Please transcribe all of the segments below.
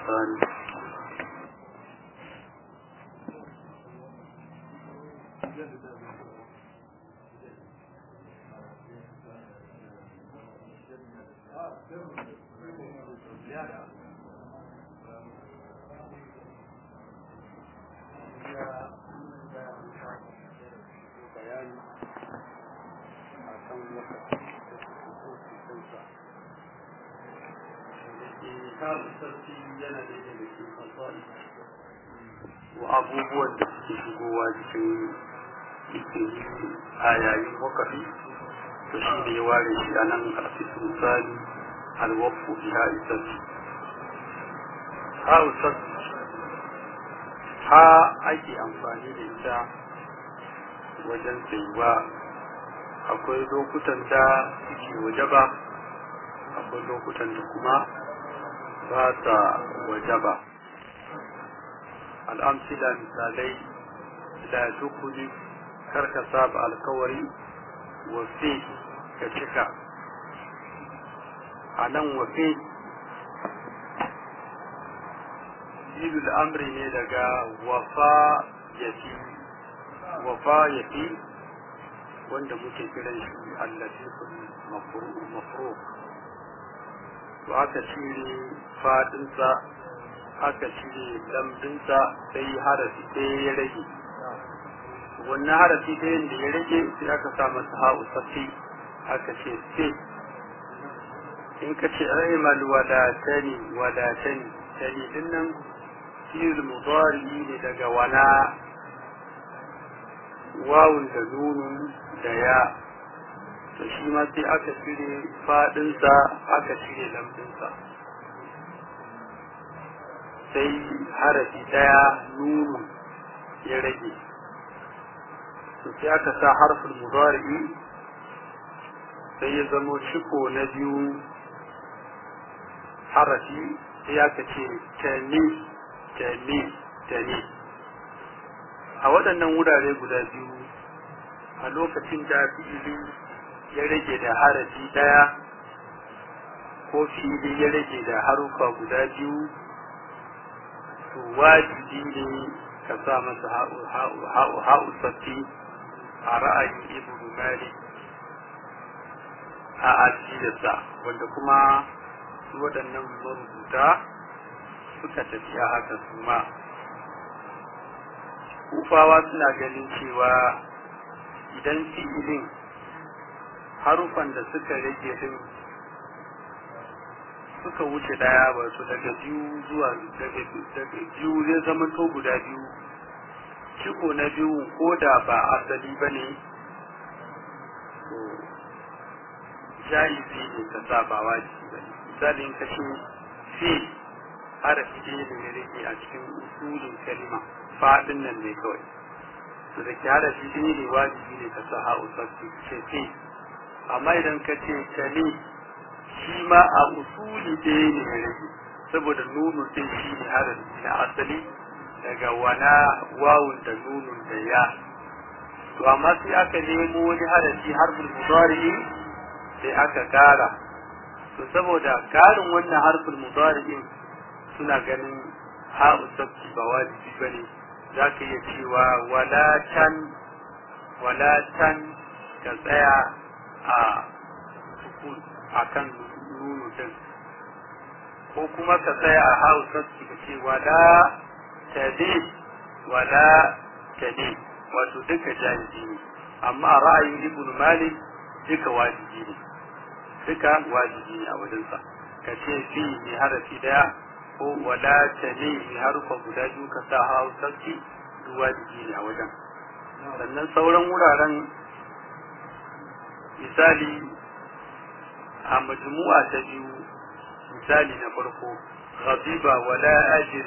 الثاني wa abubuwan da suke shigowa cikin cikin a yayin wakafi to shi ne ya ware shi a nan a cikin misali alwafu biha isassi ha usassi ha ake amfani da ita wajen tsayuwa akwai lokutan da suke waje ba akwai lokutan da kuma ba ta waje ba al'amsila misalai da dukuli karka saba alkawari wafe ka cika a nan wafe jilul amri ne daga wafa yafi wafa yafi wanda muke kiran shi allatifin mafro to aka cire fadinsa aka cire lambinsa sai harafi ɗaya ya rage wannan harafi ɗayan da ya rage sai aka sa masa ha'u safi aka ce sai in ka ce aimal wadatani wadatani tani din nan fi'il mudari ne daga wala wawun da nunun da ya to shi ma sai aka cire fadinsa aka cire lambinsa sai harafi daya nunu ya rage to sai aka sa harfin mudari'i sai ya zamo ciko na biyu harafi sai aka ce tani tani tani a waɗannan wurare guda biyu a lokacin da fi'ili ya rage da harafi ɗaya ko fi'ili ya rage da harufa guda biyu to wajibi ne ka sa masa ha'u sassi a ra'ayin ibn malik a ajiyarsa wanda kuma su waɗannan marubuta suka tafi a haka su ma kufawa suna ganin cewa idan fi'ilin harufan da suka rage din suka wuce daya ba su daga biyu zuwa daga biyu zai zama to guda biyu ciko na biyu ko da ba asali ba ne to jaizi ne ka sa ba wajibi ba ne misalin ka ce fi harafi ɗaya da ya rage a cikin usulin kalima faɗin nan ne kawai to da ke harafi ɗaya ne wajibi ne ka sa ha'u sabbi ce fi amma idan ka ce kali shi ma a usuli ɗaya ne ya rage saboda nunun ɗin shi ne harafi na asali daga wana wawun da nunun da ya to amma sai aka nemo wani harafi harfin mudari sai aka kara to saboda karin wannan harfin mudari suna ganin ha'u sabbi ba wajibi bane za ka iya cewa wala can wala can ka tsaya a sukun a kan nunu din ko kuma ka tsaya a hausa ka ce wala tadi wala tadi wato duka jahili ne amma a ra'ayin ibn malik duka wajibi ne duka wajibi ne a wajensa ka ce fi ne harafi daya ko wala tadi ne harufa guda biyu ka sa hausa duk wajibi ne a wajen sannan sauran wuraren misali a majmu'a ta biyu misali na farko ghadiba wala ajri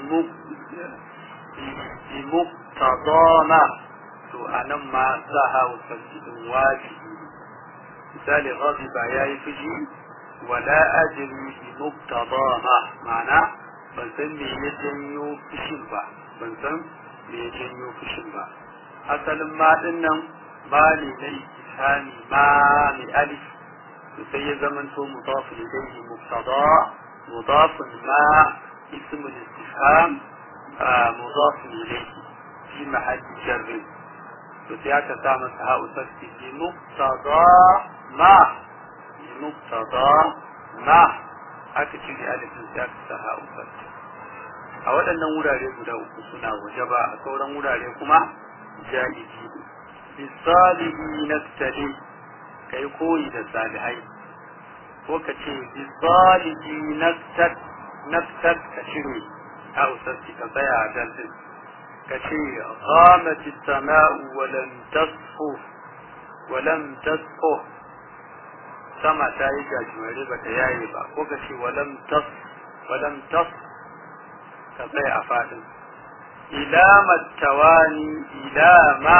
bi muqtadama to anan ma saha wa sajidin wajibi misali ghadiba yayi fushi wala ajri bi muqtadama ma'ana ban san me ya janyo fushin ba ban san me ya janyo fushin ba asalin ma din nan ba ne na ikisami ma mai alif to sai ya zamanto mudaf ilayhi mubtada mudaf ma اسم الاستفهام آه مضاف إليه في محل جر وسياك تعمل هاء تفتي بمقتضى ما بمقتضى ما aka cire alifin sai aka sa ha'u a waɗannan wurare guda uku suna waje ba a sauran wurare kuma ja'izi bisalihi naftali kai koyi da salihai ko ka ce bisalihi naftat naftat ka cire ha'u sarki ka tsaya a dalilin ka ce qamat as-sama'u wa lam tasfu wa lam tasfu sama ta yi gajimare ba ta yaye ba ko ka ce walam tas walam tas ka tsaya a fadin ila mattawani ila ma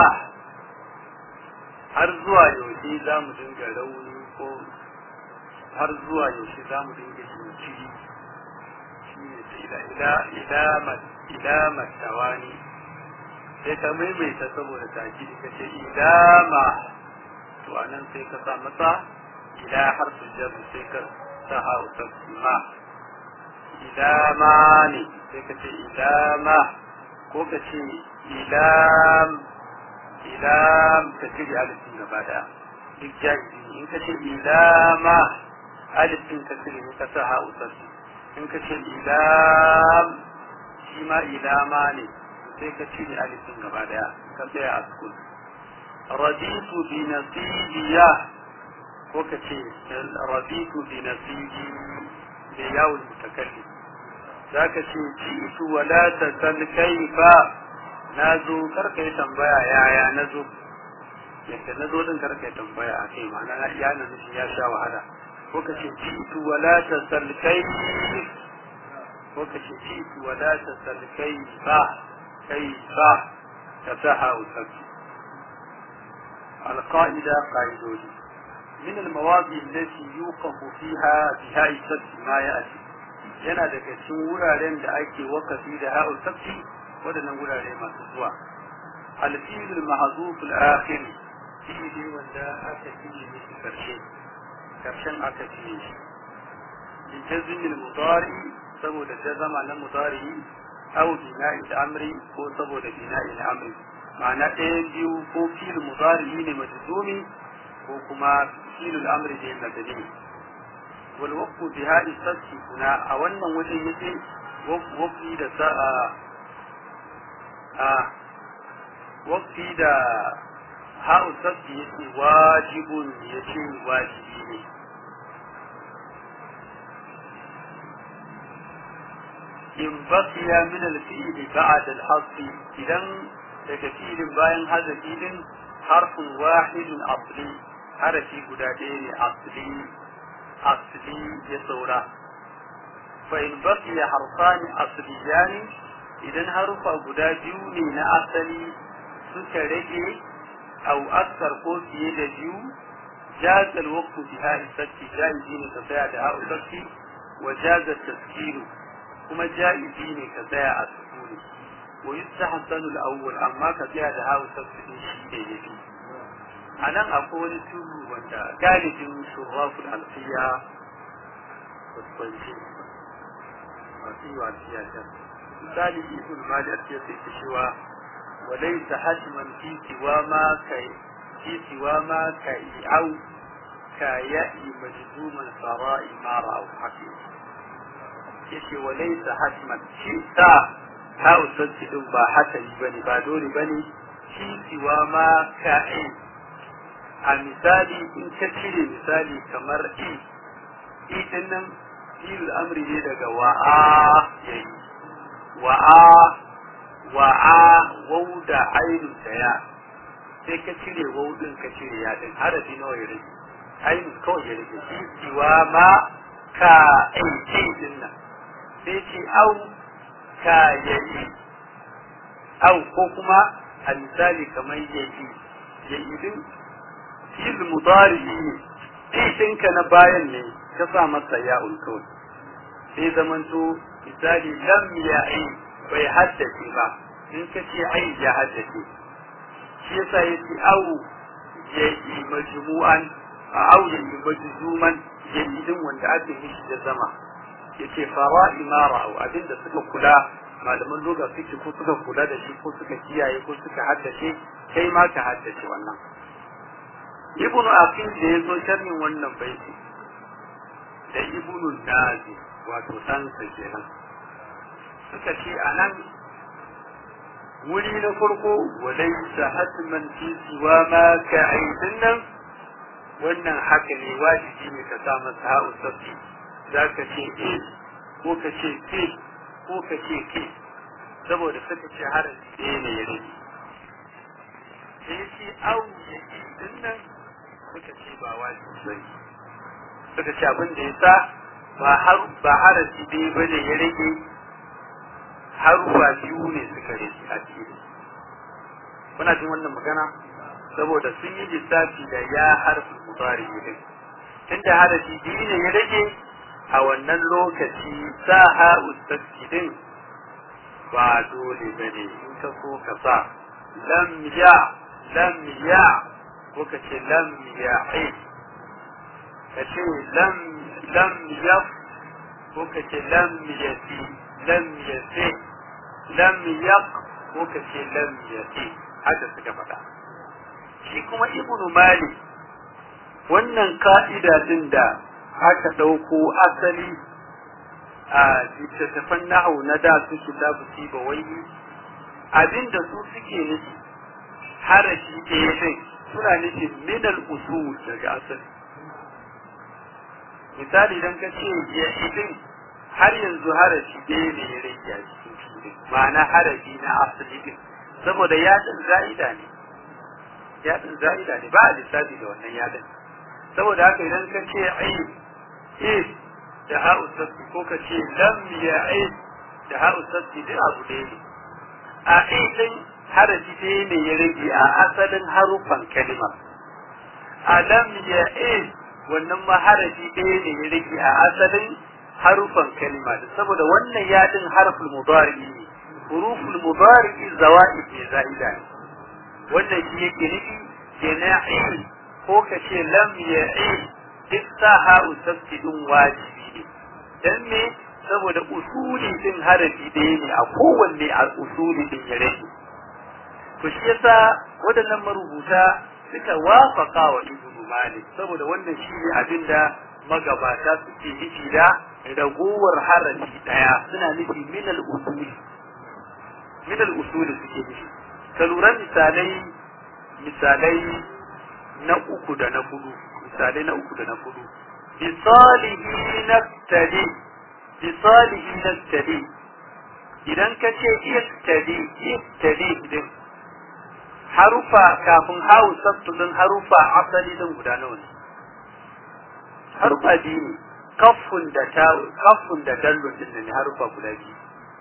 har zuwa yaushe za mu dinga rauni ko har zuwa yaushe za mu dinga jinkiri shi ne ila ila ila ila mattawani sai ka maimaita saboda takidi ka ce ila ma to anan sai ka sa masa إلى حرف الجر سيكر سها وتسمى إلى ماني سيكتي إلى ما كوكتي إلى إلى كتير ألف من بعد إجازي إن كتير إلى ما ألف من كتير من كسها وتسمى إن كتير إلى شما إلى ماني سيكتير ألف من بعد كتير أسكن رضيت بنصيبيه ko ka ce rabitu bi nasibi da yawon mutakalli za ka ce jitu wala ta san kaifa na zo karka yi tambaya yaya na zo yadda na zo din karka yi tambaya a kai ma'ana ya na nufi ya sha wahala ko ka ce jitu wala ta san kaif ko ka ce jitu wala ta san kaifa kaifa ta saha usaki القاعدة قاعدة من المواضع التي يوقف فيها بهاء السبت ما يأتي yana daga cikin wuraren da ake wakafi da ha'ul sabti waɗannan wurare masu zuwa alfilul mahzuf al-akhir fi'li wanda aka fiye shi karshe karshen aka fiye shi bi jazm al-mudari saboda jazama na mudari aw bina'i al-amri ko saboda bina'i al-amri ma'ana ɗaya biyu ko fi'il mudari ne majzumi ko kuma فيل الأمر به المدني والوقف بهذه الفتح هنا أولا وجه يجي وقف دا ساء آه وقف دا هاء الفتح يجي واجب يجي واجبين إن بقي من الفيل بعد الحظ إذا daga filin bayan haza filin harfin wahidun asli harafi guda ɗaya ne asli asli ya saura fa in baqiya harfani asliyani idan harufa guda biyu ne na asali suka rage au aksar ko fiye da biyu jaza alwaqtu bi ha'i satti jaizi ne ka tsaya da ha'u satti wa jaza taskiru kuma jaizi ne ka tsaya a sukuni wa yustahsanu al-awwal amma ka tsaya da ha'u satti shi ne yafi a nan akwai wani turu wanda galibin shurraful alfiya babbanci masu yi alfiya ta misali ibn mali alfiya sai ta cewa walai ta hajman fi siwa ma ka fi siwa ma ka i'au ka ya'i majzuman fara'i mara au haƙi yace walai ta hajman shi ta ta usanci din ba hatari bane ba dole bane fi siwa ma ka'i a misali in ka cire misali kamar i i din nan filul amri ne daga wa'a yayi wa'a wa'a wau da ainun da ya sai ka cire wau din ka cire ya din harafi nawa ya rage ainun kawai ya rage shi siwa ma ka ai din nan sai ce au ka yayi au ko kuma a misali kamar yayi yayi din fil mudari ne ɗinka na bayan ne ka sa masa ya'ul kawai sai zamanto misali lam ya'i bai haddace ba in ka ce ai ya haddace shi yasa yace au ya yi majmu'an a au ya yi majzuman ya yi din wanda ake mishi da zama yace fara'i ma ra'u abinda suka kula malaman loga suke ko suka kula da shi ko suka kiyaye ko suka haddace kai ma ka haddace wannan ibnu aqil da ya zo sharhin wannan baiti da ibnu nazi wato ɗansa kenan suka ce a nan wuri na farko walaisa hatman fi siwa ma ka aidin nan wannan haka ne wajibi ne ka sa masa ha'u sabbi za ka ce e ko ka ce ke ko ka ce ke saboda suka ce harafi ɗaya ne ya rage da ya ce au ya din nan suka ce ba wajibi ba ne suka ce abin da ya sa ba har ba harafi ɗaya ba ne ya rage harufa biyu ne suka rage a cikin kuna jin wannan magana saboda sun yi lissafi da ya harfi mudari din tunda harafi biyu ne ya rage a wannan lokaci sa ha ustaski din ba dole ba ne in ka so ka sa lam ya lam ya ko ka ce lam ya ka ce lam lam ya ko ka ce lam ya fi lam ya fi lam ya ko ka ce lam ya fi haka suka faɗa shi kuma ibnu malik wannan ka'ida din da aka ɗauko asali a littattafan nahu na da su kitabu ba wai abinda su suke nufi harafi ɗaya din suna nufin minal usul daga asali misali idan ka ce ya idin har yanzu harafi ɗaya ne ya rage a cikin filin ma'ana harafi na asali din saboda yaɗin za'ida ne yaɗin za'ida ne ba a lissafi da wannan yaɗin saboda haka idan ka ce ai eh da ha'u sabbi ko ka ce lam ya ai da ha'u sabbi duk abu ɗaya ne a ɗin harafi ɗaya ne ya rage a asalin harufan kalima a lam ya ai wannan ma harafi ɗaya ne ya rage a asalin harufan kalima da saboda wannan yaɗin harful mudari ne huruful mudari zawa'id ne za'ida ne wannan shi yake nufi kenan ko ka ce lam ya'i duk sa ha'u sabti din wajibi ne dan me saboda usuli din harafi ɗaya ne a kowanne a usuli din ya rage to shi yasa waɗannan marubuta suka wafaka wa ibnu malik saboda wannan shi ne abinda magabata suke nufi da ragowar harafi ɗaya suna nufi minal usuli minal usuli suke nufi ka lura misalai misalai na uku da na hudu misalai na uku da na hudu bisalihi naftali bisalihi naftali idan ka ce iftali iftali din harufa kafin hawu sabtu din harufa asali din guda nawa ne harufa biyu ne kafun da ta kafun da dallon din ne harufa guda biyu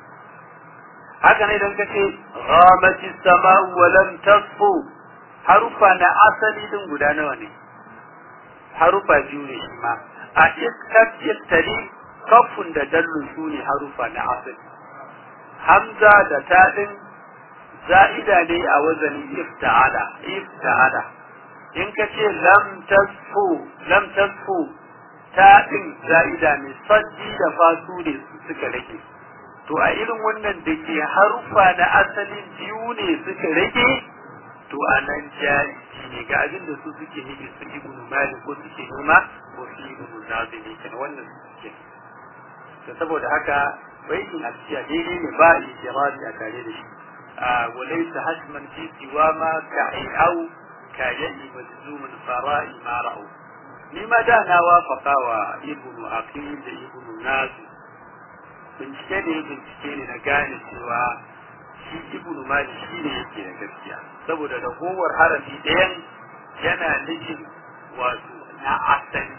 haka ne idan ka ce ghamati sama'u wa lam tasfu harufa na asali din guda nawa ne harufa biyu ne shi ma a iskat iftali kafun da dallun su ne harufa na asali hamza da ta din za'ida ne a wazanin ifta'ala ifta'ala in ka ce lam tasfu lam tasfu ta din za'ida ne saddi da fasu ne suka rage to a irin wannan da ke harufa na asalin biyu ne suka rage to a nan jahilci ne ga abin da su suke nufi su ibnu malik ko suke nema ko su ibnu nazimi kenan wannan su suke to saboda haka baitin asiya daidai ne ba ijirazi a tare da shi a walaysa hasman fi siwa ma ka'au ka ya'i majzumun fara'i ma ra'u ni ma da na wafaka wa ibnu aqil da ibnu nazi bincike ne bincike ne na gane cewa shi ibnu malik shi ne yake da gaskiya saboda ragowar harafi ɗayan yana nufin wato na asali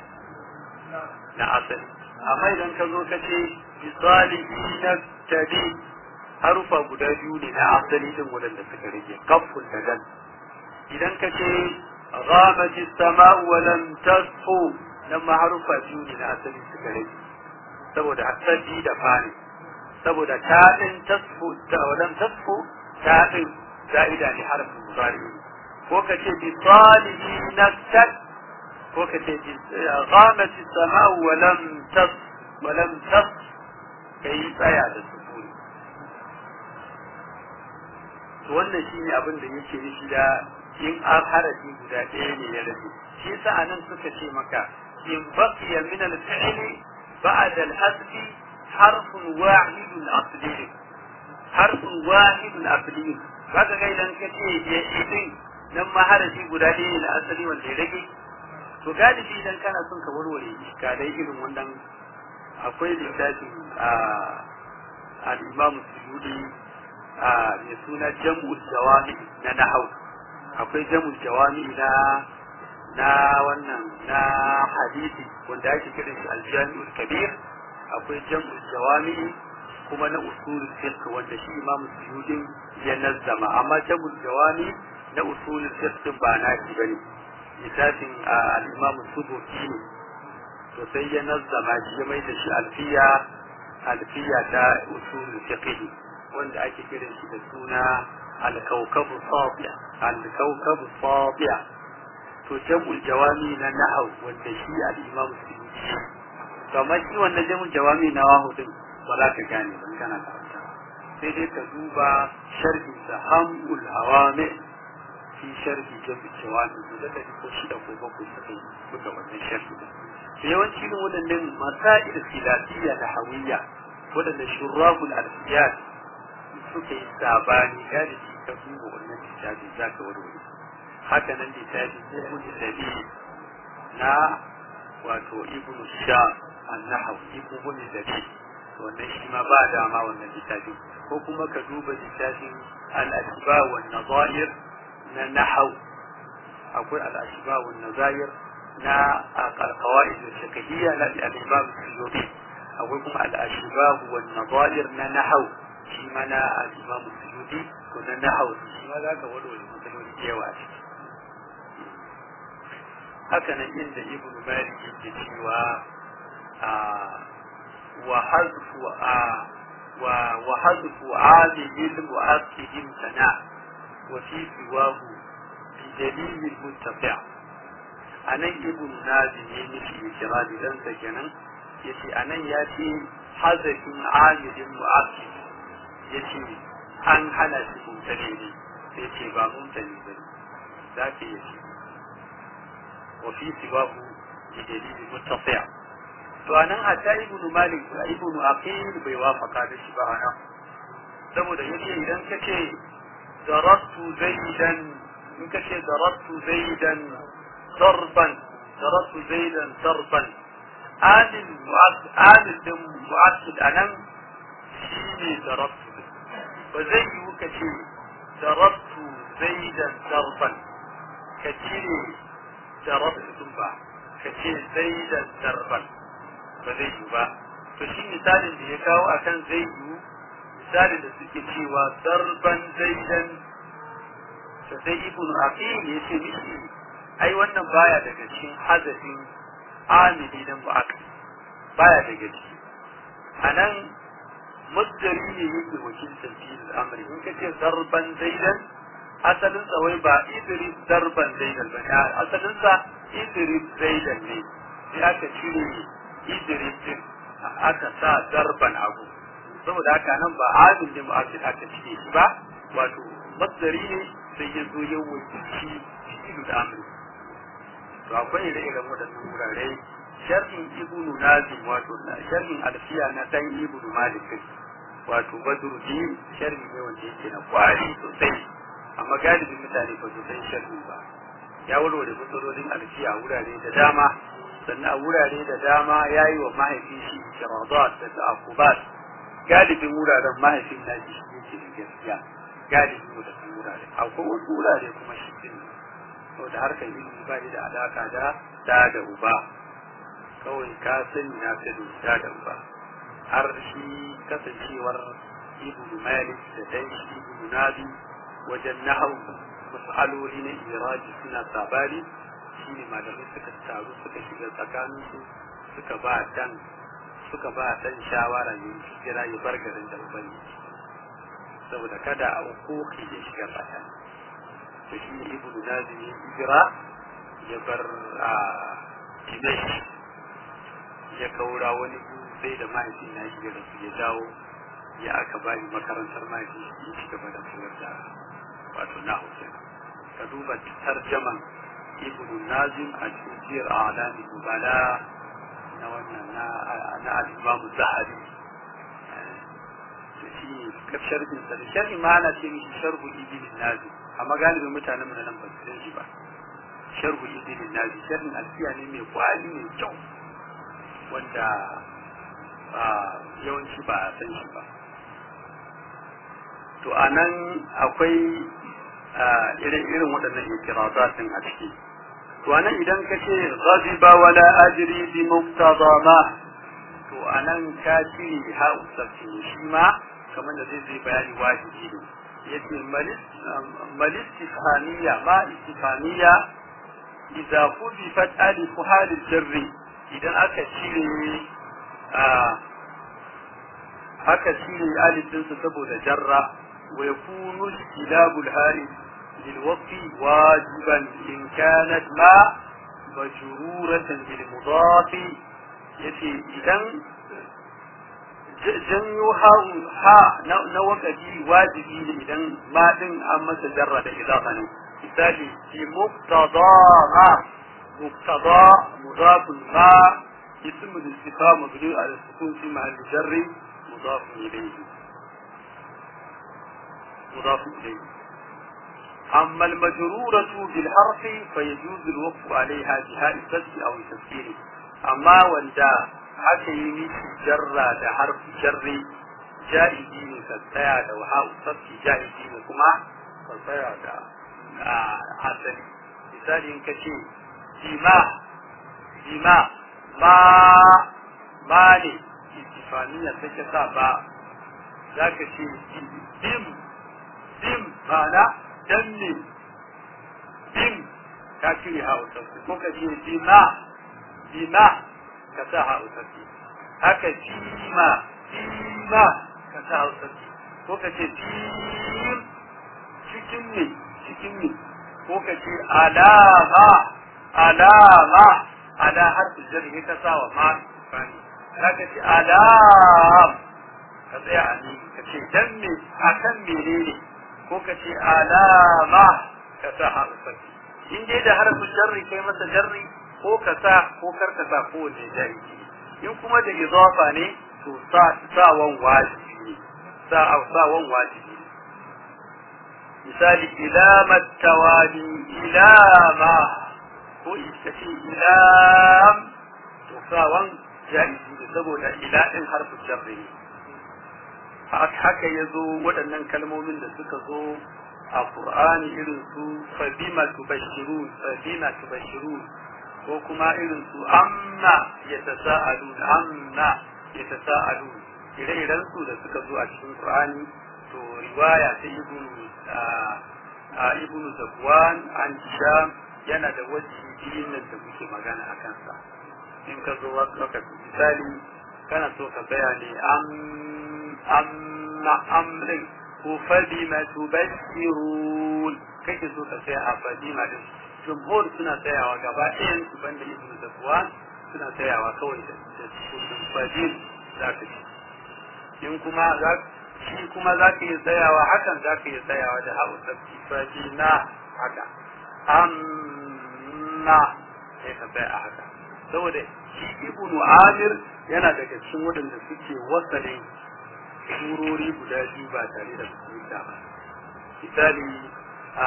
na asali amma idan ka zo ka ce misali na tabi harufa guda biyu ne na asali din wadanda suka rage kafun da dal idan ka ce ghamati sama'u wa lam tasfu nan ma harufa biyu ne na asali suka rage saboda asali da fani saboda ta din tasfu ta walam tasfu ta din za'ida ne harfin mudari ko ka ce bi salihi naktat ko ka ce bi ghamati sama'u wa lam tas wa lam tas kai tsaya da sukuni to wannan shine abin da yake nufi da in an harafi guda ɗaya ne ya rage shi yasa anan suka ce maka in baqiya min al-fi'li ba'da al-hasfi harfun wahidun asli harfun wahidun asli kaga ga idan ka ce ya idin nan ma harafi guda ɗaya ne na asali wanda ya rage to galibi idan kana son ka warware iskalai irin wannan akwai littafin a al-imam suyudi a mai suna jam'ul jawami na nahau akwai jam'ul jawami na na wannan na hadisi wanda ake kiran shi al-jami'ul kabir akwai jam'ul jawami kuma na usulul fiqh wanda shi imam suyudi ya nazzama amma jam'ul jawami na usulul fiqh ba na shi bane littafin al-imam subuki ne to sai ya nazzama shi ya mai da shi alfiya alfiya ta usulul fiqh wanda ake kiran shi da suna al-kawkabu safiya al-kawkabu safiya to jam'ul jawami na nahau wanda shi al-imam subuki to amma shi wannan jam'ul jawami na wahu din ba za ka gane ban kana karanta sai dai ka duba sharhin sa hamul hawami fi sharhi jami jawami da da ko shida ko bakwai suka yi suka wannan sharhi da yawanci irin waɗannan masail filafiyya da hawiyya waɗanda shurrahul alfiyat suka yi sabani galibi ka duba wannan littafi za ka warware haka nan littafi ibn sabi na wato ibn sha annahu ibn sabi wannan shi ma ba dama wannan littafi ko kuma ka duba littafin al-asba wa nazair na nahau akwai al'ashiba wa nazair na alqawaid al-fiqhiyya na al-imam suyuti akwai kuma al'ashiba wa nazair na nahau shi ma na al-imam suyuti to na nahau shi ma zaka walwala matsaloli da yawa ciki haka nan inda ibnu malik yake cewa a wa hazfu a wa wa hazfu amil mu'akkidin sana' وفي سواه بدليل المنتفع anan ibn nazim ya nufi ikirari dan sa kenan yace anan ya ce hazafin amilin mu'akkid yace an hana shi mutane ne sai ce ba mutane ba za ka yi shi wa fi sibahu bi dalili muttafi' to anan hatta ibn malik da ibn aqil bai wafaka da shi ba anan saboda yace idan kace ضربت زيدا in ka ce darabtu zaidan darban darabtu zaidan darban adil adil din mu'akkid anan shine darabtu ba zai yi ka ce darabtu zaidan darban ka cire darabtu din ba ka ce zaidan darban ba zai yi ba to shi misalin da ya kawo akan zai yi misalin da suke cewa darban zaidan to sai ibn aqil ya ce mishi ai wannan baya daga cikin hazafin amili na mu'akkil baya daga ciki anan muddari ne yake wakiltar fi'il amri in kace darban zaidan asalin sa wai ba idris darban zaidan ba asalin sa idris zaidan ne sai aka cire idris din aka sa darban abu saboda haka nan ba amil ne mu'akkil aka cire shi ba wato masdari ne sai ya zo ya wakilci fi'il amri to akwai ire-iren waɗannan wurare sharhin ibnu nazim wato sharhin alfiya na dan ibnu malik wato badruddin sharhi ne wanda yake na kwari sosai amma galibin mutane ba su san sharhi ba ya warware matsalolin alfiya a wurare da dama sannan a wurare da dama ya yi wa mahaifin shi kiradat da ta'akubat galibin wuraren mahaifin na shi yake da gaskiya galibin wadannan wurare akwai wasu wurare kuma shi din saboda harkar ilimi ba da alaka da da da uba kawai ka sani na sani da da uba har shi kasancewar ibnu malik da dan shi ibnu nabi wajen nahau mas'aloli na iraji suna sabani shine malamai suka taru suka shiga tsakanin su suka ba dan suka ba dan shawara ne kira ya bar garin da ubangiji saboda kada a ukuki ya shiga tsakani to shi ibnu nazim ya hijira ya bar a dimash ya kaura wani sai da mahaifin na shi da su ya dawo ya aka bani makarantar mahaifin shi ci gaba da koyar da wato na hausa ka duba tarjaman ibn nazim a cikin siyar alami bala na wannan na al-imam zahabi to shi ne sharhin sa da sharhi ma ana ce mishi sharhu ibn nazim amma galibin mutanen mu nan ba su san shi ba sharhu ibn nazim sharhin alfiya ne mai kwali mai kyau wanda yawanci ba a san shi ba to anan akwai irin irin waɗannan ikirazatin a ciki to anan idan ka ce ghadiba wala ajri bi muqtada ma to anan ka cire ha usafin shi ma kamar da zai zai bayani wajibi ne yace malis istifaniya ma istifaniya idza fudifat alif halil jarri idan aka cire aka cire alif ɗinsa saboda jarra wa yakunu istilabul harif للوقف واجبا إن كانت ما مجرورة بالمضاف يتي إذن janyo ha na wakafi wajibi ne idan ma din an masa jarra da idafa ne misali fi muqtada ma muqtada mudaf ma ism al-istifham mabni ala sukun fi mahall jarri mudaf ilayhi mudaf ilayhi أما المجرورة بالحرف فيجوز الوقف عليها بهاء الفتح أو التسكين أما وندا haka yi miki jarra da harfi jarri jaizi ne ka tsaya da waha sabki jaizi ne kuma ka tsaya da asali misali in ka ce jima jima ma ma ne istifaniya take sa ba za ka ce dim dim ma'ana dan ne dim ka cire hausa ko ka ce bima bima ka sa hausarki haka cima cima ka sa hausarki ko ka ce cim cikin ne cikin ne ko ka ce alama alama ala harfi jarhi ka sa wa ma fani haka ce alam ka tsaya a ni ka ce dan me akan menene ko ka ce alama ka sa hausarki in dai da harfin jarri kai masa jarri ko ka sa ko kar ka sa kowanne jahili in kuma da izafa ne to sa sawan wajibi ne sa sawan wajibi ne misali ilama tawali ilama ko ita ce ilam to sawan jahili ne saboda ila din harfin jarri ne haka ya zo waɗannan kalmomin da suka zo a Qur'ani irin su fa bima tubashirun fa bima tubashirun ko kuma irin su amma ya tasa'alu amma ya tasa'alu ire-iren su da suka zo a cikin Qur'ani to riwaya ta ibnu a ibnu Zakwan an Hisham yana da wajibi nan da muke magana a kansa in ka zo wasu lokaci misali kana so ka tsaya ne am amma amrin ko fadima tubashirun kake so ka tsaya a fadima din jumhur suna tsayawa gaba ɗayan su banda ibn zakwan suna tsayawa kawai da kudin fadil za ka ci in kuma za shi kuma za ka yi tsayawa hakan za ka yi tsayawa da haɓu sabbi fadina haka amma sai ka tsaya a haka saboda shi ibn amir yana daga cikin waɗanda suke wasalin surori guda biyu ba tare da su ba misali a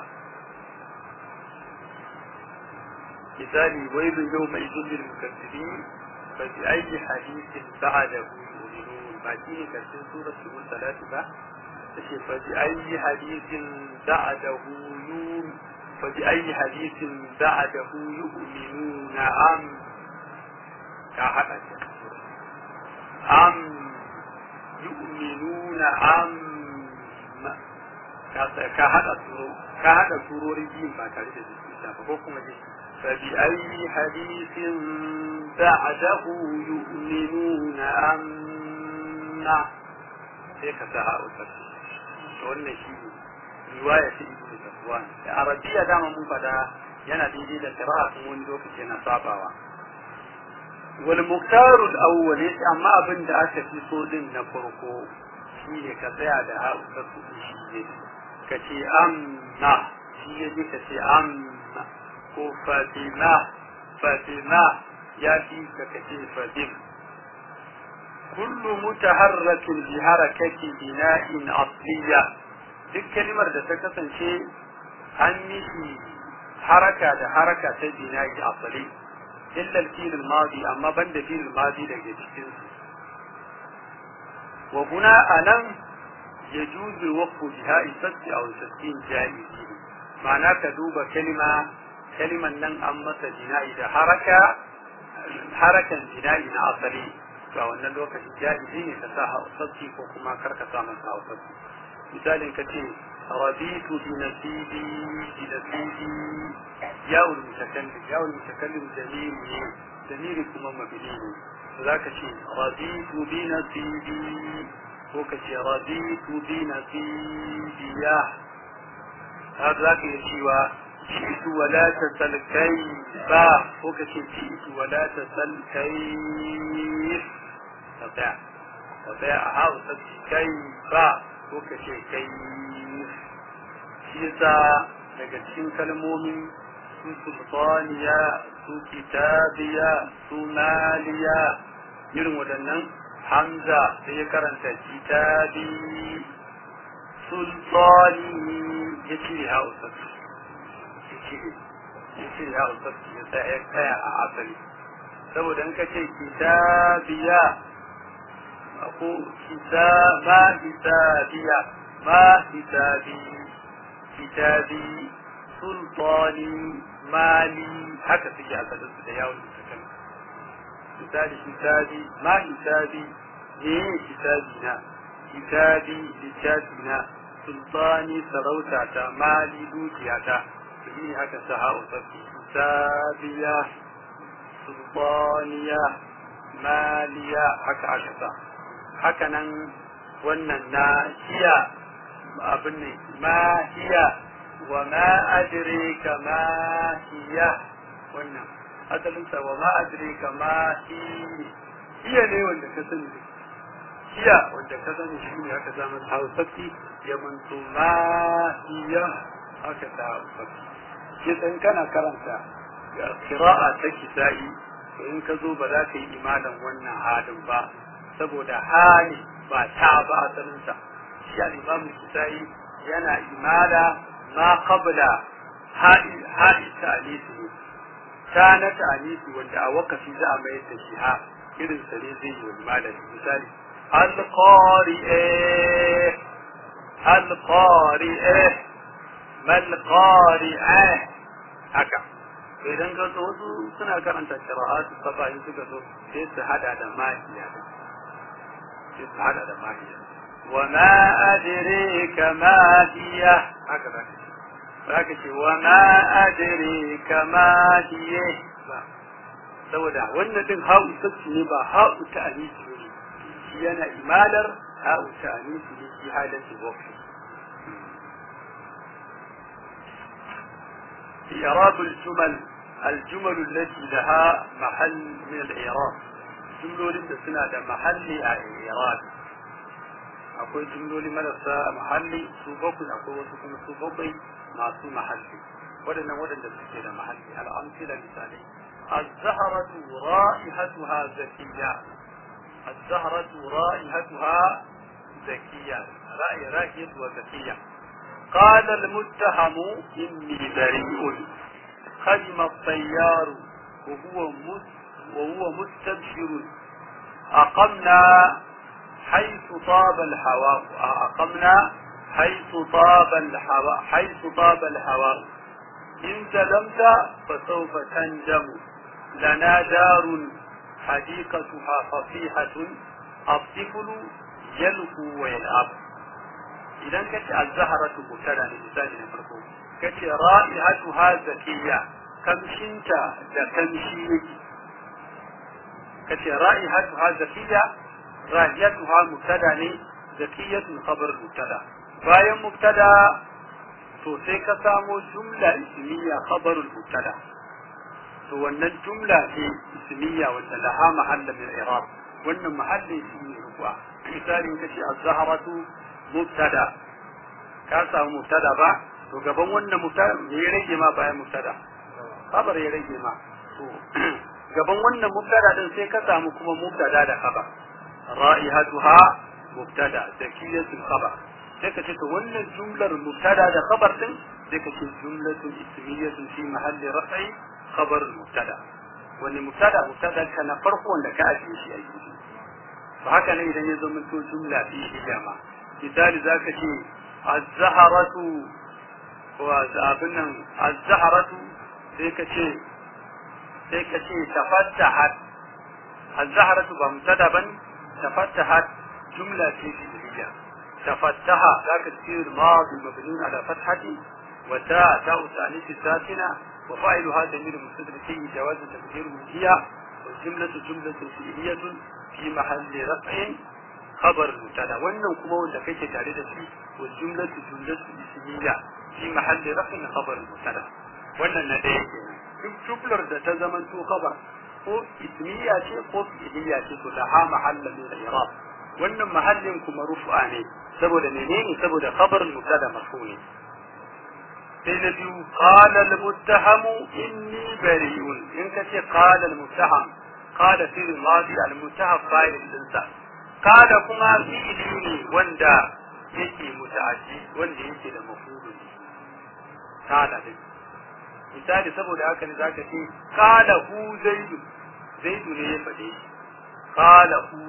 misali wailun yau mai zullin mukaddibin fa bi ayi hadithin ba'dahu yu'minun ba shi ne karshen surar subul salati ba tace fa bi ayi hadithin ba'dahu yu'min fa bi ayi hadithin ba'dahu yu'minuna am ka hada shi am yu'minuna am ka hada suro ka hada surori biyu ba tare da jikinta ba ko kuma jikin فبأي حديث بعده يؤمنون أما هيك ساعة أسرتي wannan shi riwaya ta ibnu safwan da arabiya dama mun fada yana daidai da qira'a kuma wani lokaci yana sabawa wal muktaru al-awwal amma abin da aka fi so din na farko shine ka tsaya da ha ka kuɗi shi ne ka ce amma shi ya ji ka ce amma ko fatima fatima ya fi ka ka ce fatim kullu mutaharrakin bi harakati bina'in asliya duk kalimar da ta kasance an mishi haraka da haraka ta bina'i asali illa al-fil al-madi amma banda fil al-madi daga cikin su wa huna anan yajuzu waqfu biha isatti aw sattin jaizi ma'ana ka duba kalima kaliman nan an masa bina'i da haraka harakan bina'i na asali to a wannan lokacin jaizi ne ka sa sassi ko kuma kar ka sa masa sassi misalin ka ce رضيت بنصيبي بنصيبي يا المتكلم يا المتكلم جميل جميل كما مبني ذاك شيء رضيت بنصيبي وكشي رضيت بنصيبي يا هذا ذاك يشيوا جئت ولا تسل كيف وكشي جئت ولا تسل كيف تطيع تطيع هذا كيف وكشي كيف shi yasa daga cikin kalmomin su sultaniya su kitabiya su maliya irin waɗannan hamza sai ya karanta kitabi sultani ya cire hausa ya cire hausa ya tsaya a asali saboda in ka ce kitabiya ko kitaba kitabiya ma kitabi kitabi sultani mali haka suke a su da yawon mutakan misali kitabi ma kitabi ne kitabi na kitabi littafi na sultani sarauta ta mali dukiya ta su yi haka sa ha'u sabbi kitabiya sultaniya maliya haka aka sa haka nan wannan na hiya abin ne ma hiya wa ma adrika ma hiya wannan asalinsa wa ma adrika ma hi hiya ne wanda ka sani hiya wanda ka sani shi ne aka zama hausaki ya manto ma hiya aka sa hausaki ke san kana karanta kira'a ta kisa'i to in ka zo ba za ka yi imanin wannan halin ba saboda hali ba ta ba asalinsa shi al-imam al-kisai yana imala ma qabla ha'i ta'lisi ta na ta'lisi wanda a wakafi za a mayar da shi ha irin sa ne zai yi imala misali al-qari'a al-qari'a mal qari'a haka idan ka zo wasu suna karanta qira'atu saba in suka zo sai su hada da mahiya sai su hada da mahiya وما أدريك ما هي هكذا هكذا وما أدريك ما هي saboda wannan din ha'u sassi ne ba ha'u ta anisi ne shi yana imalar ha'u ta anisi ne shi halin su wafi إعراب الجمل الجمل التي لها محل من الإعراب جملة سنة محل الإعراب akwai jumloli marasa mahalli su bakwai akwai wasu kuma su bakwai masu mahalli waɗannan waɗanda suke da mahalli al'amsila misalai الزهرة رائحتها زكية الزهرة رائحتها زكية رأي رائحة وزكية قال المتهم إني بريء خدم الطيار وهو وهو مستبشر أقمنا حيث طاب الهواء أقمنا حيث طاب الهواء حيث طاب الهواء إن سلمت فسوف تندم لنا دار حديقتها فصيحة الطفل يلهو ويلعب إذا كانت الزهرة مبتدا لمثال نفرقه كانت رائحتها زكية كمشنت كمشي كانت رائحتها زكية رائحتها مبتدا زكية خبر مبتدا bayan mubtada to sai ka samo jumla ismiya khabarul mubtada to wannan jumla ce ismiya wanda laha mahalla min i'rab wannan mahallin shi ne rufa misali kace az-zahratu mubtada ka samu mubtada ba to gaban wannan mubtada me ya rage ma bayan mubtada khabar ya rage ma to gaban wannan mubtada din sai ka samu kuma mubtada da khabar ra'ihatuha mubtada zakiyatul khabar sai ka ce to wannan jumlar mubtada da khabar din sai ka ce jumlatun ismiyatun fi mahalli raf'i khabar mubtada wani mubtada mubtada ka na farko wanda ka ajiye shi a gefe to haka ne idan ya zama to jumla fi hijama misali zaka ce az-zaharatu wa abin nan az-zaharatu sai ka ce sai ka ce tafattahat az-zaharatu ba mubtada bane tafattahat jumla ce fi'liya tafattaha zaka ce madi mabni ala fathati wa ta ta'u ta'nisi sakina wa fa'iluha damir mustadrak fi jawaz taqdiru hiya wal jumlatu jumlatu fi'liyatun fi mahalli raf'in khabar mubtada wannan kuma wanda kake tare da shi wal jumlatu jumlatu ismiya fi mahalli raf'in khabar mubtada wannan na daya kenan duk jumlar da ta zama to khabar ko ismiya ce ko fi'liya ce to laha mahalla min al-i'rab wannan mahallin kuma rufu'a ne saboda menene saboda khabar mubtada marfu ne sai na biyu qala al-muttaham inni bari'un in kace qala al-muttaham qala fil madi al-muttaham fa'il dinsa qala kuma fi'li ne wanda yake muta'addi wanda yake da mafulun qala din misali saboda haka ne zaka ce qala hu zaidu zaidu ne ya faɗe shi qala hu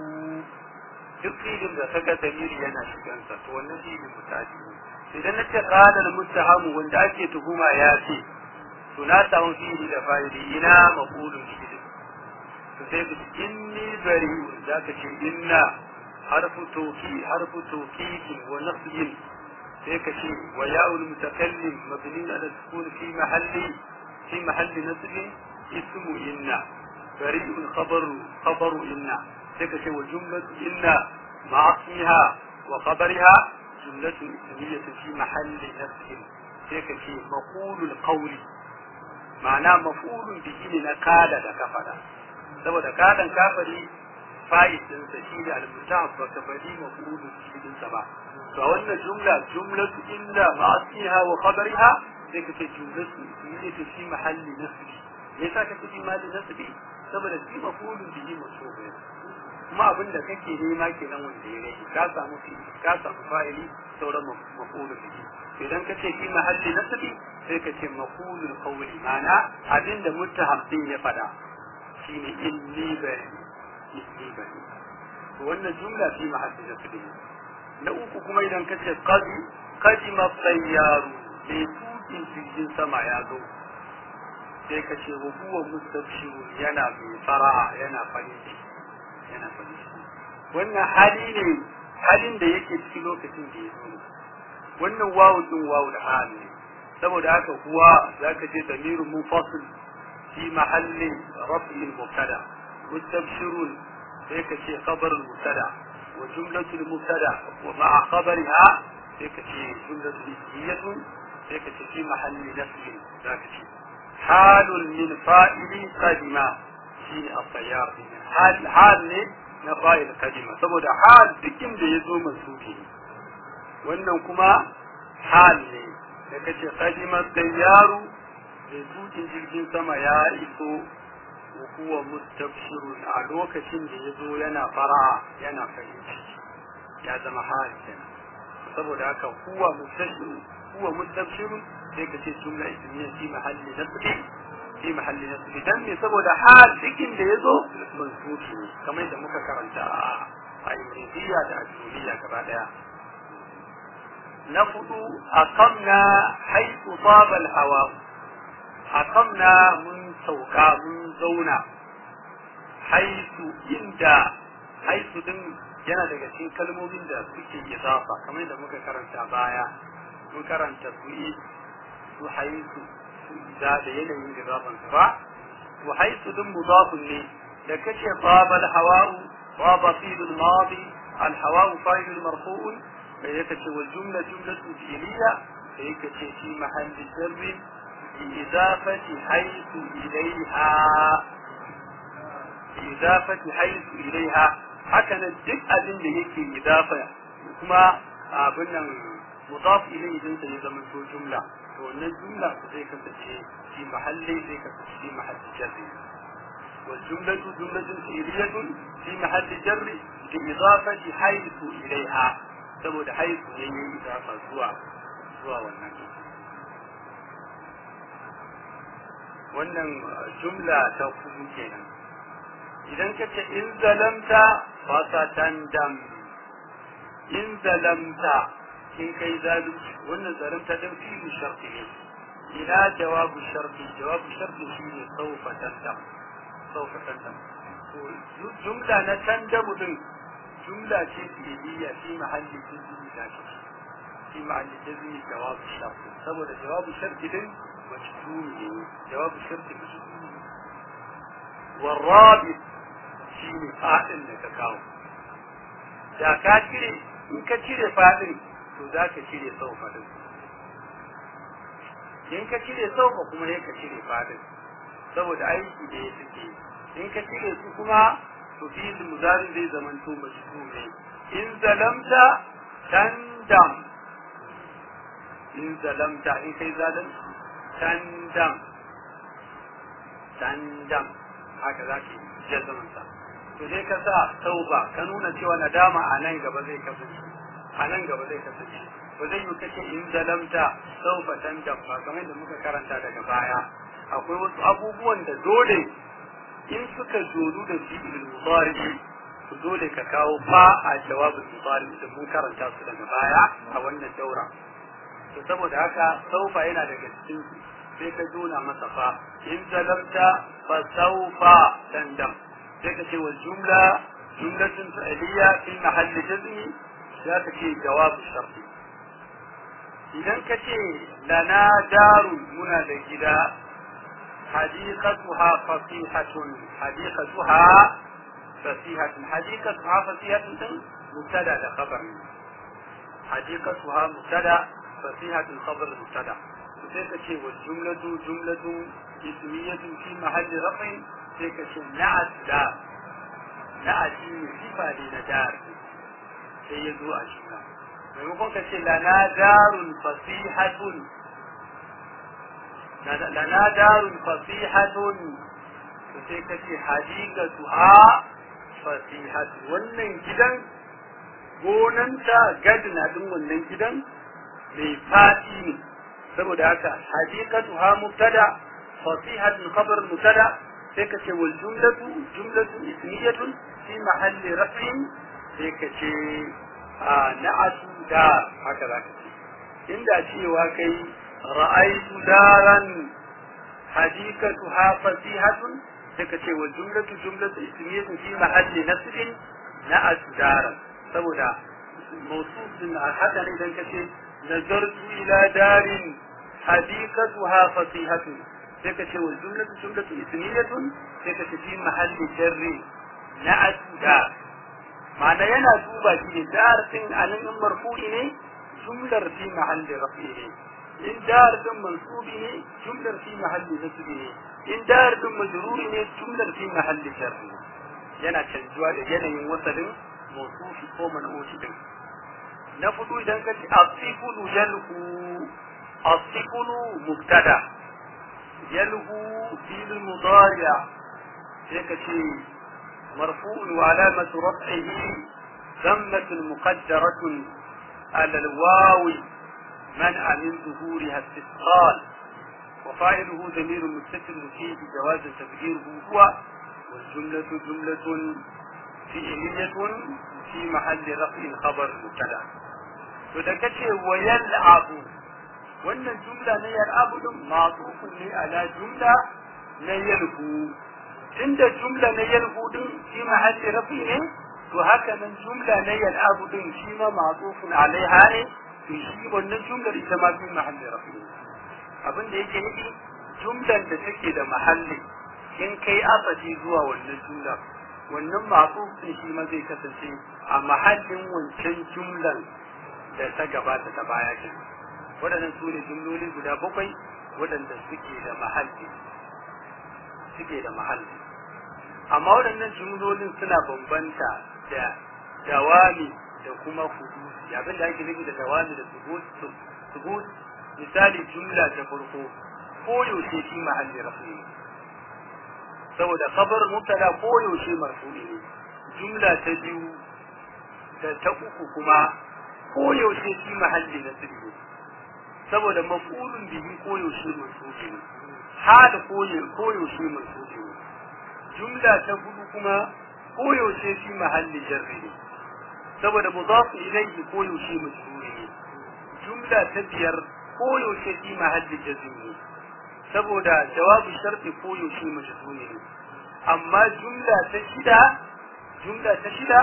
duk filin da saka damiri yana shigansa to wannan filin mutaji ne idan na ce qala al-muttahamu wanda ake tuhuma ya ce to na samu fili da fa'ili ina maqulun shi to sai ku inni bari'un zaka ce inna harfu tawki harfu tawkid wa nasb sai ka ce wa ya'ul mutakallim mabni ala sukun fi mahalli fi mahalli nasb ismu inna bari'un khabaru khabaru inna sai ka ce wa jumlatu inna ma'a ismiha wa khabariha jumlatu ismiyyatu fi mahalli nasb sai ka ce maqulul qawli ma'ana maf'ulun bihi ne na kada da kafara saboda kadan kafari fa'id din sa shi da al-mutaf ba ka bari maf'ulun bihi din sa ba to wannan jumla jumlatu inna ma'asiha wa khabariha sai ka ce jumlatu ismiyyatu fi mahalli nasb me yasa ka ce fi mahalli nasb saboda shi maf'ulun bihi mansub ne kuma abin da kake nema kenan wanda ya rage ka samu fi ka samu fa'ili sauran maf'ulun bihi idan ka ce fi mahalli nasbi sai ka ce maqulul qawli mana abin da muttaham din ya fada shine inni bari inni bari to wannan jumla fi mahalli nasbi na uku kuma idan ka ce qadi qadima sayyaru mai tukin jirgin sama ya zo sai ka ce wa huwa mustabshirun yana mai fara'a yana farin ciki yana farin ciki wannan hali ne halin da yake cikin lokacin da ya zo wannan wawu din wawu da hali ne saboda haka kuwa zaka je damirun munfasil fi mahalli raf'il mubtada mustabshirun sai ka ce khabar mubtada wa jumlatul mubtada wa ma'a khabariha sai ka ce jumlatul ismiyatun sai ka ce fi mahalli nasb zaka ce halun min fa'ili qadima shine at-tayyar hal hal ne na fa'il qadima saboda hal dukkin da yazo mansubi ne wannan kuma hal ne da kace qadima tayyaru da tukin jirgin sama ya iso huwa mustabshirun a lokacin da yazo yana fara'a yana farin ciki ya zama hal kenan saboda haka huwa mustabshirun huwa mustabshirun sai ka ce jumla ismiya fi mahalli nasbi fi mahalli nasbi dan ne saboda hal cikin da yazo mansubi ne kamar da muka karanta a imridiya da ajuliya gaba daya na fudu aqamna haythu taba al-hawa aqamna mun sauka mun zauna haythu inda haythu din yana daga cikin kalmomin da suke idafa kamar da muka karanta baya mun karanta su su haythu da da yanayin idafan ba wa haythu din mudafun ne da kace taba al-hawa taba fi'l al-madi al-hawa fa'il marfu'un فهيك والجملة جملة فعلية فهيك في محل جر بإضافة حيث إليها بإضافة حيث إليها هكذا duk abin da yake idafa kuma abin nan mudaf ilai idan sai zama to jumla to wannan jumla zai kasance fi mahalli zai kasance fi mahalli jarri wal jumlatu jumlatun fi'liyatun fi mahalli jarri bi idafati haythu ilaiha saboda haythu ne yayi idafa zuwa zuwa wannan wannan jumla ta kudu kenan idan ka ce in zalamta fasa tandam in zalamta in kai zalunci wannan zalimta dan fi'il sharti ne ila jawabu sharti jawabu sharti shine sawfa tandam sawfa tandam to jumla na tandamu din jumla ce fi'iliya fi mahalli jazmi da shi fi mahalli jazmi jawabu sharti saboda jawabu sharti din majzum ne jawabu sharti majzum ne والرابط shine fadin da ka kawo da ka cire in ka cire fadin to za ka cire saufa din in ka cire saufa kuma ne ka cire fadin saboda aiki da ya suke in ka cire su kuma to fi muzari zai zaman to majzu ne in zalamta tandam in zalamta in kai zalunci tandam tandam haka za ka yi zaman sa to dai ka sa tauba ka nuna cewa nadama a nan gaba zai kasance a nan gaba zai kasance ba zai yi kace in zalamta saufa tandam ba kamar da muka karanta daga baya akwai wasu abubuwan da dole in suka joru da fi'il mudari to dole ka kawo fa a jawabin mudari da mun karanta su daga baya a wannan daura to saboda haka saufa yana daga cikin sai ka jona masa fa in zalamta fa saufa tandam sai ka ce wa jumla jumlatun fi'liya fi mahalli jazmi za ka ce jawabu sharti idan ka ce lana daru muna da gida hadiqatuha fasihatun hadiqatuha fasihatun hadiqatuha fasihatun din mubtada da khabar hadiqatuha mubtada fasihatun khabar mubtada sai ka ce wa jumlatu jumlatun ismiyatun fi mahalli rafin sai ka ce na'at da na'ati sifa ne na dar sai ya zo a jumla maimakon ka ce lana darun fasihatun lana darun fasihatun to sai ka ce hadikatu ha fasihatun wannan gidan gonanta gadina din wannan gidan mai fadi ne saboda haka hadikatu ha mubtada fasihatun khabar mubtada sai ka ce wal jumlatu jumlatu ismiyatun fi mahalli raf'in sai ka ce na'atu da haka za ka ce inda cewa kai ra'aitu daran hadikatuha fasihatun sai ka ce wal jumlatu jumlatu ismiyatun fi mahalli nasbin na'atu daran saboda mawsufin haka ne idan ka ce nazartu ila darin hadikatuha fasihatun sai ka ce wal jumlatu jumlatu ismiyatun sai ka ce fi mahalli jarri na'atu dar ma'ana yana duba shi ne dar din anan in marfu'i ne jumlar fi mahalli rafi ne in dar din mansubi ne jumlar fi mahalli nasbi ne in dar din majruri ne jumlar fi mahalli jarri yana canjuwa da yanayin wasalin mawsufi ko man'uti din na fudu idan ka ce asifulu yalhu asifulu mubtada yalhu fil mudari' sai ka ce مرفوع وعلامة رفعه ذمة مقدرة على الواو منع من ظهورها استثقال وفاعله ضمير متصل فيه جواز تقديره هو والجملة جملة فعلية في محل رفع خبر مبتدا فدكتي ويلعب wannan jumla na yal'abu din ma'tufun ne ala jumla na yalhu inda jumla na yalhu din shi mahalli rafi ne to haka nan jumla na yal'abu din shi ma ma'tufun alaiha ne to shi wannan jumlar ita ma fi mahalli rafi ne abin da yake nufi jumlan da take da mahalli in kai asali zuwa wannan jumla wannan ma'tufun shi ma zai kasance a mahallin wancan jumlan da ta gabata ta baya kenan waɗannan su ne jumloli guda bakwai waɗanda suke da mahalli suke da mahalli amma waɗannan jumlolin suna bambanta da dawami da kuma hudusi abin da ake nufi da dawami da subut misali jumla ta farko koyaushe fi mahalli rafi ne saboda kabar mubtada koyaushe marfu'i ne jumla ta biyu da ta uku kuma koyaushe fi mahalli na ne saboda mafulun bihi koyaushe marfu'i ne hal koyaushe marfu'i ne jumla ta hudu kuma koyaushe fi mahalli jarri ne saboda mudafu ilayhi koyaushe majruri ne jumla ta biyar koyaushe fi mahalli jazm ne saboda jawabu sharti koyaushe majruri ne amma jumla ta shida jumla ta shida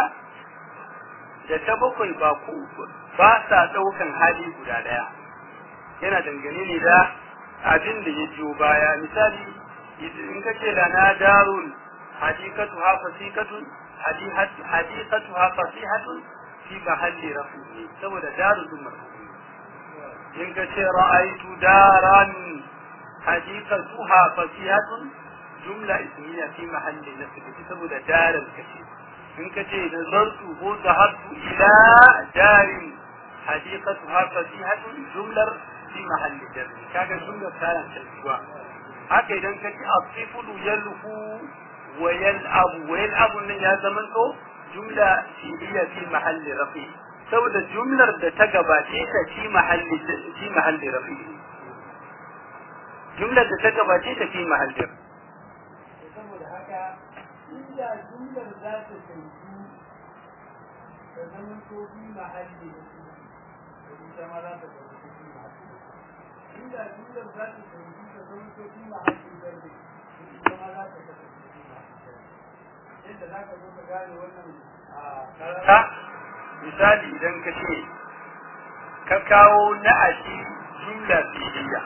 da ta bakwai ba ku ba sa daukan hali guda daya yana dangane ne da abin da ya biyo baya misali in ka ce lana darun hadikatuha fasikatun hadikatuha fasihatun fi mahalli rafi saboda darun marfu in ka ce ra'aitu daran hadikatuha fasihatun jumla ismiya fi mahalli nasbi saboda daran kace in ka ce nazartu ko zahabtu ila darin hadikatuha fasihatun jumlar fi mahalli jarri kaga jumlar tana canjuwa haka idan ka ce asifulu yalhu wa yal'abu wa yal'abu nan ya zamanto jumla fi'liya fi mahalli rafi saboda jumlar da ta gabace ta fi mahalli fi mahalli rafi jumlar da ta gabace ta fi mahalli saboda haka inda jumlar za ta canju ta zamanto fi mahalli ita ma za ta canju fi mahalli inda jumlar za ta canju ta zamanto fi mahalli zarbi ita ma za ta canju yadda za ka zo ka gane wannan ta misali idan ka ce ka kawo na'ashi jumla fi'liya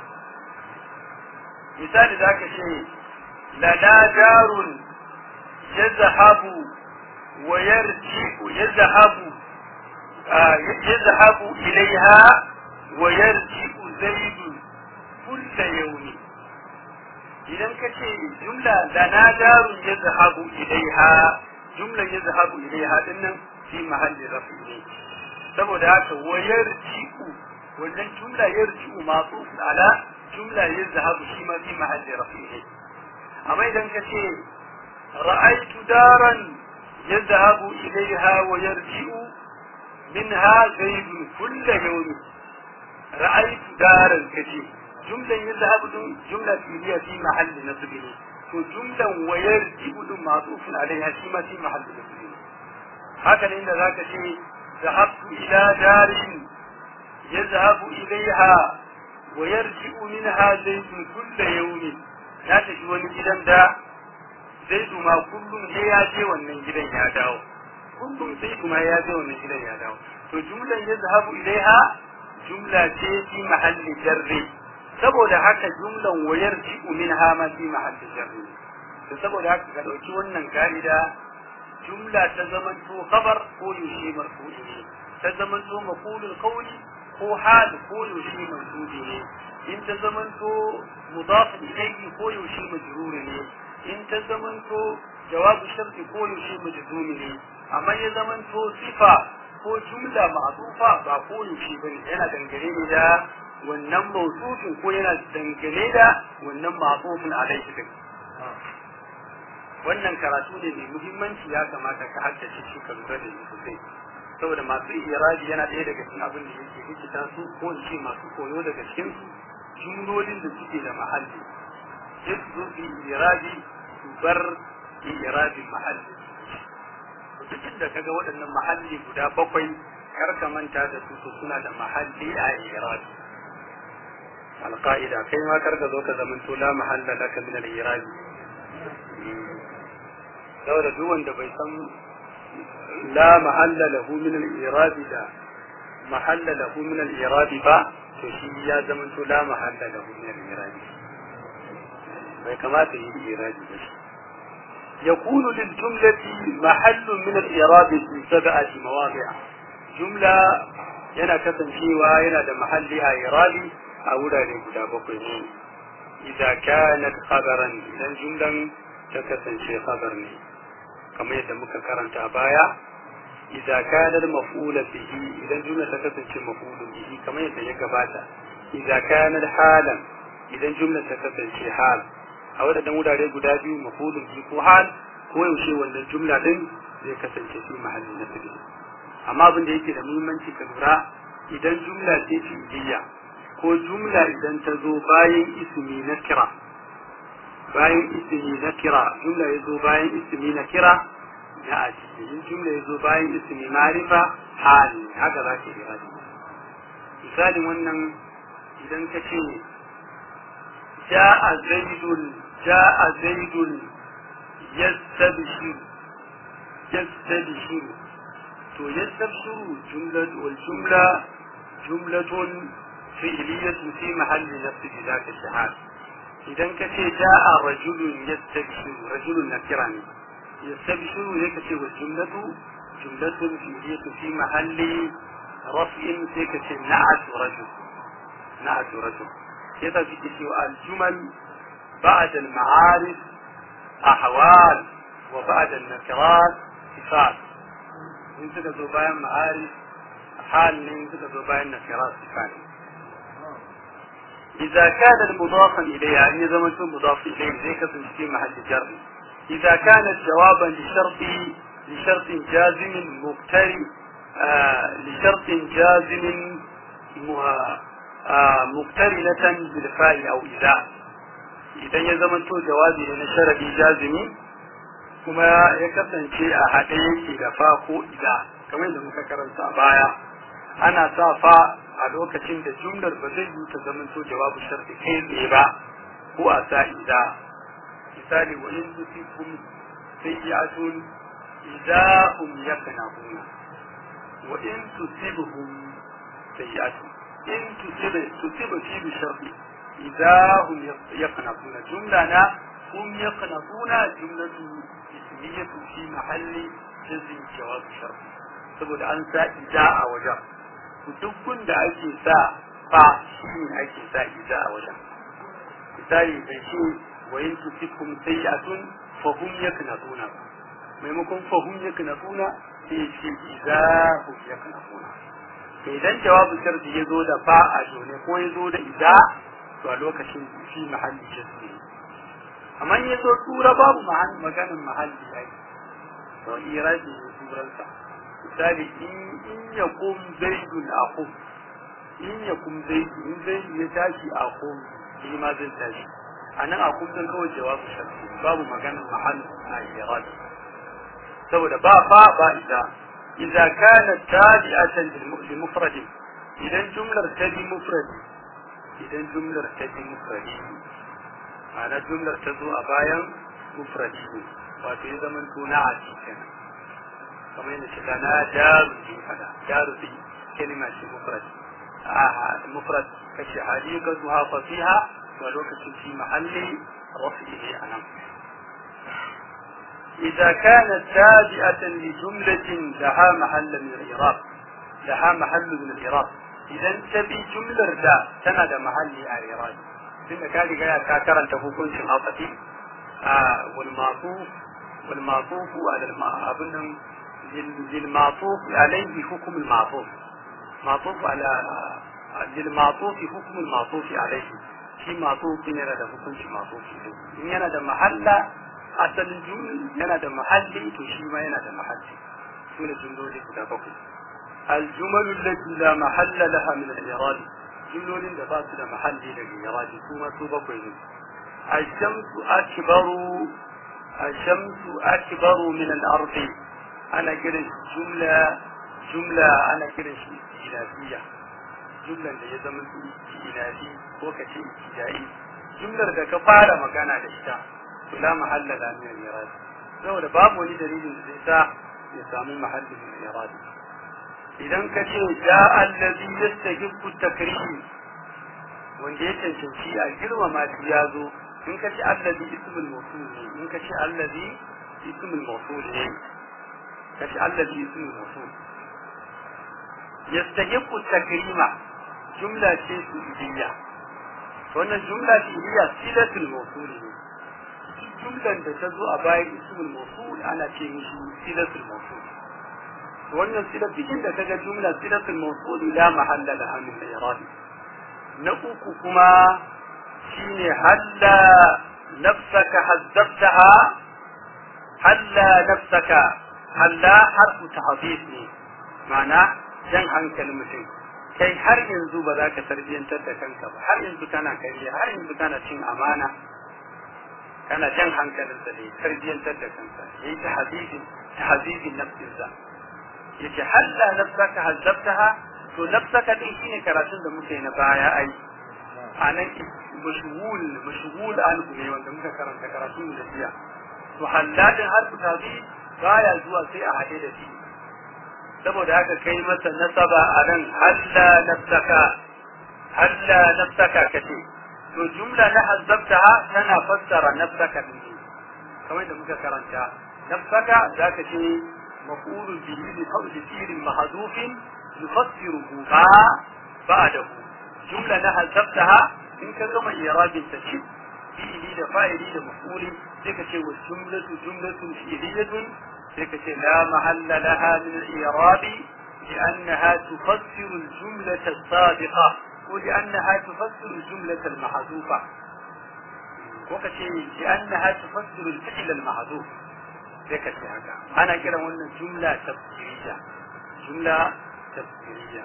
misali za ka ce lana jarun yazhabu wa yarji'u yazhabu yazhabu ilaiha wa yarji'u zaidu kulla yawmi idan ka ce jumla lana jarun yazhabu ilaiha jumlan yazhabu ilaiha dinnan fi mahalli rafi ne saboda haka wa yarji'u wannan jumla yarji'u ma'tuf ala jumla yazhabu shi ma fi mahalli rafi ne amma idan ka ce ra'aytu daran yazhabu ilaiha wa yarji'u minha zaidun kulla yawmin ra'aytu daran kace jumlan yazhabu din jumla fi'liya fi mahalli nasb ne to jumlan wa yarji'u din ma'tufun alaiha shi ma fi mahalli nasb ne haka ne inda zaka ce zahabtu ila darin yazhabu ilaiha wa yarji'u minha zaidun kulla yawmin ya tafi wani gidan da zaidu ma kullum sai ya je wannan gidan ya dawo kullum sai kuma ya je wannan gidan ya dawo to jumlan yazhabu ilaiha jumla ce fi mahalli jarri saboda haka jumlan wayar ji'u minha ma fi mahalli jarri to saboda haka ka dauki wannan ka'ida jumla ta zaman to khabar ko yushi marfu'i ne ta zaman to maqulul qawli ko hal ko yushi marfu'i ne in ta zaman to mudaf ilayhi ko yushi majrur ne in ta zaman to jawabu sharti ko yushi majzum ne amma ya zaman to sifa ko jumla ma'tufa ba ko yushi bane yana dangane ne da wannan mawsufin ko yana dangane da wannan ma'tufin alaihi din wannan karatu ne mai muhimmanci ya kamata ka haddace shi ka lura da shi sosai saboda masu irabi yana ɗaya daga cikin abin da yake rikita su ko in ce masu koyo daga cikin su jumlolin da suke da mahalli sai su zo su yi irabi su bar irabin mahalli duk da kaga waɗannan mahalli guda bakwai kar ka manta da su suna da mahalli a irabi alƙa'ida kai ma kar ka zo ka zamanto la mahalla laka min al-irabi saboda duk wanda bai san la mahalla lahu min al-irabi da mahalla lahu min al-irabi ba to shi ya zama to la mahalla lahu min al-irabi bai kamata yi irabi ba shi يكون للجملة محل من الإعراب في سبعة مواضع جملة yana kasancewa yana da mahalli a irabi a wurare guda bakwai ne idza kanat khabaran idan jumlan ta kasance khabar ne kamar yadda muka karanta baya idza kanat maf'ula bihi idan jumla ta kasance maf'ulun bihi kamar yadda ya gabata idza kanat halan idan jumla ta kasance hal a wadannan wurare guda biyu maf'ulun bihi ko hal ko yaushe wannan jumla din zai kasance fi mahallin nasbi amma abin da yake da muhimmanci ka lura idan jumla ce fi'liya ko jumla idan ta zo bayan ismi na kira bayan ismi na kira jumla ya zo bayan ismi na kira ya aji in jumla ya zo bayan ismi marifa hali haka za ka yi raji misalin wannan idan ka ce ja'a zaidun ja'a zaidun yastabshir yastabshir to yastabshiru jumla wal jumla jumlatun fi'liyatu fi mahalli nafsi bi zaka shahad idan ka ce ja'a rajulun yastabshiru rajulun nakira ne yastabshiru ne ka ce wal jumlatu jumlatun fi'liyatu fi mahalli raf'in sai ka ce na'at rajul na'at rajul yasa suke cewa al-jumal ba'da al-ma'arif ahwal wa ba'da an-nakirat sifat in suka zo bayan ma'arif hal ne in suka zo bayan nakirat sifat إذا كان المضافا إليها أن زمن مضاف إليه زي كسر في محل جر إذا كانت جوابا لشرط لشرط جازم مقترن آه لشرط جازم آه مقترنة بالفاء أو إذا إذا يزمن تو جوابي لنا شرط جازمي kuma ya kasance a haɗe yake da fa ko ida kamar yadda muka karanta a baya ana sa fa a lokacin da jumlar ba zai yi ta zama to jawabu sharti kai tsaye ba ko a sa ida misali wa in tusikum sayyi'atun idza hum yaknabuna wa in tusibhum sayyi'atun in tusibu tusibu fi bi sharti idza hum yaknabuna jumla na hum yaknabuna jumlatu ismiyatu fi mahalli jazm jawab sharti saboda an sa ida a wajen duk da ake sa fa shi ne ake sa iza a wajen misali bai ce wa yin tusikum sayyi'atun fa hum yaknatuna maimakon fa hum yaknatuna sai ce iza hum yaknatuna to idan jawabu sharti ya zo da fa a jone ko ya zo da iza to a lokacin fi mahalli jasmi amma ya zo tura babu maganin mahalli ai to iraji ne turansa misali in ya kum zaidun akum in ya kum zaidu in zaidu ya tashi akum shi ma zai tashi a nan akum zan kawai jawabu sharfi babu maganin mahal na irad saboda ba fa ba ida idza kana tabi'atan lil mufrad idan jumlar ta bi mufradi idan jumlar ta bi mufradi ana jumlar ta zo a bayan mufradi wato ya zama tuna a cikin kamar yadda shiga na jaru ji fada jaru bi kalima ce mufrad a mufrad kace hadika zuha fasiha wa lokacin fi mahalli rafi'i anan إذا كانت تابعة لجملة لها محل من الإعراب لها محل من الإعراب إذا تبي جملة دا تنادى محل الإعراب tunda ka riga ya ka karanta hukuncin afafi a wal ma'tuf wal ma'tuf ala abun nan lil ma'tuf alayhi hukm al ma'tuf ma'tuf ala lil ma'tuf hukm al ma'tuf alayhi shi ma'tuf ne da hukunci ma'tuf in yana da mahalla asalin jumla yana da mahalli to shi ma yana da mahalli sune jumloli guda bakwai الجمل التي لا محل لها من الإعراب jumlolin da ba su da mahalli daga yaraji kuma su bakwai ne ashamsu akbaru ashamsu akbaru min al-ard ana kiran jumla jumla ana kiran shi ilafiya jumlan da ya zama su ilafi ko ka ce ibtidai jumlar da ka fara magana da ita to la mahalla la min al-irad saboda babu wani dalilin da zai sa ya samu mahallin min al-irad idan ka ce ja allazi yastahiqu takrim wanda ya cancanci a girmama shi ya zo in ka ce allazi ismul mawsul ne in ka ce allazi ismul mawsul ne ka ce allazi ismul mawsul yastahiqu takrima jumla ce su'idiyya wannan jumla fi'liya silatul mawsul ne jumlan da ta zo a bayan ismul mawsul ana ce mishi silatul mawsul wannan silar bikin da kaga jumla silatul mawsul la mahalla laha min al-i'rab na uku kuma shine halla nafsaka hazzabtaha halla nafsaka halla harfu tahdid ne ma'ana jan hankalin mutum kai har yanzu ba za ka tarbiyyantar da kanka ba har yanzu kana kariya har yanzu kana cin amana kana jan hankalinsa da ya tarbiyyantar da kansa yayi tahdidin tahdidin nafsinsa yace halla nafsaka hazzabtaha to nafsaka din shine karatun da muke na baya ai anan mashghul mashghul an ne wanda muka karanta karatun da jiya to halladin harfu tabi baya zuwa sai a hade da shi saboda haka kai masa nasaba a nan halla nafsaka halla nafsaka kace to jumla na hazzabtaha tana fassara nafsaka din kamar da muka karanta nafsaka zaka ce مفعول به لقول فعل محذوف يفسره ما بعده جملة نهى سبتها إن كما إيراد تشد فعلي لفاعلي لمفعول ذلك والجملة جملة فعلية ذلك لا محل لها من الإيراد لأنها تفسر الجملة السابقة ولأنها تفسر الجملة المحذوفة وكشيء لأنها تفسر الفعل المحذوف sai ka ce haka ana kira wannan jumla tafsiriya jumla tafsiriya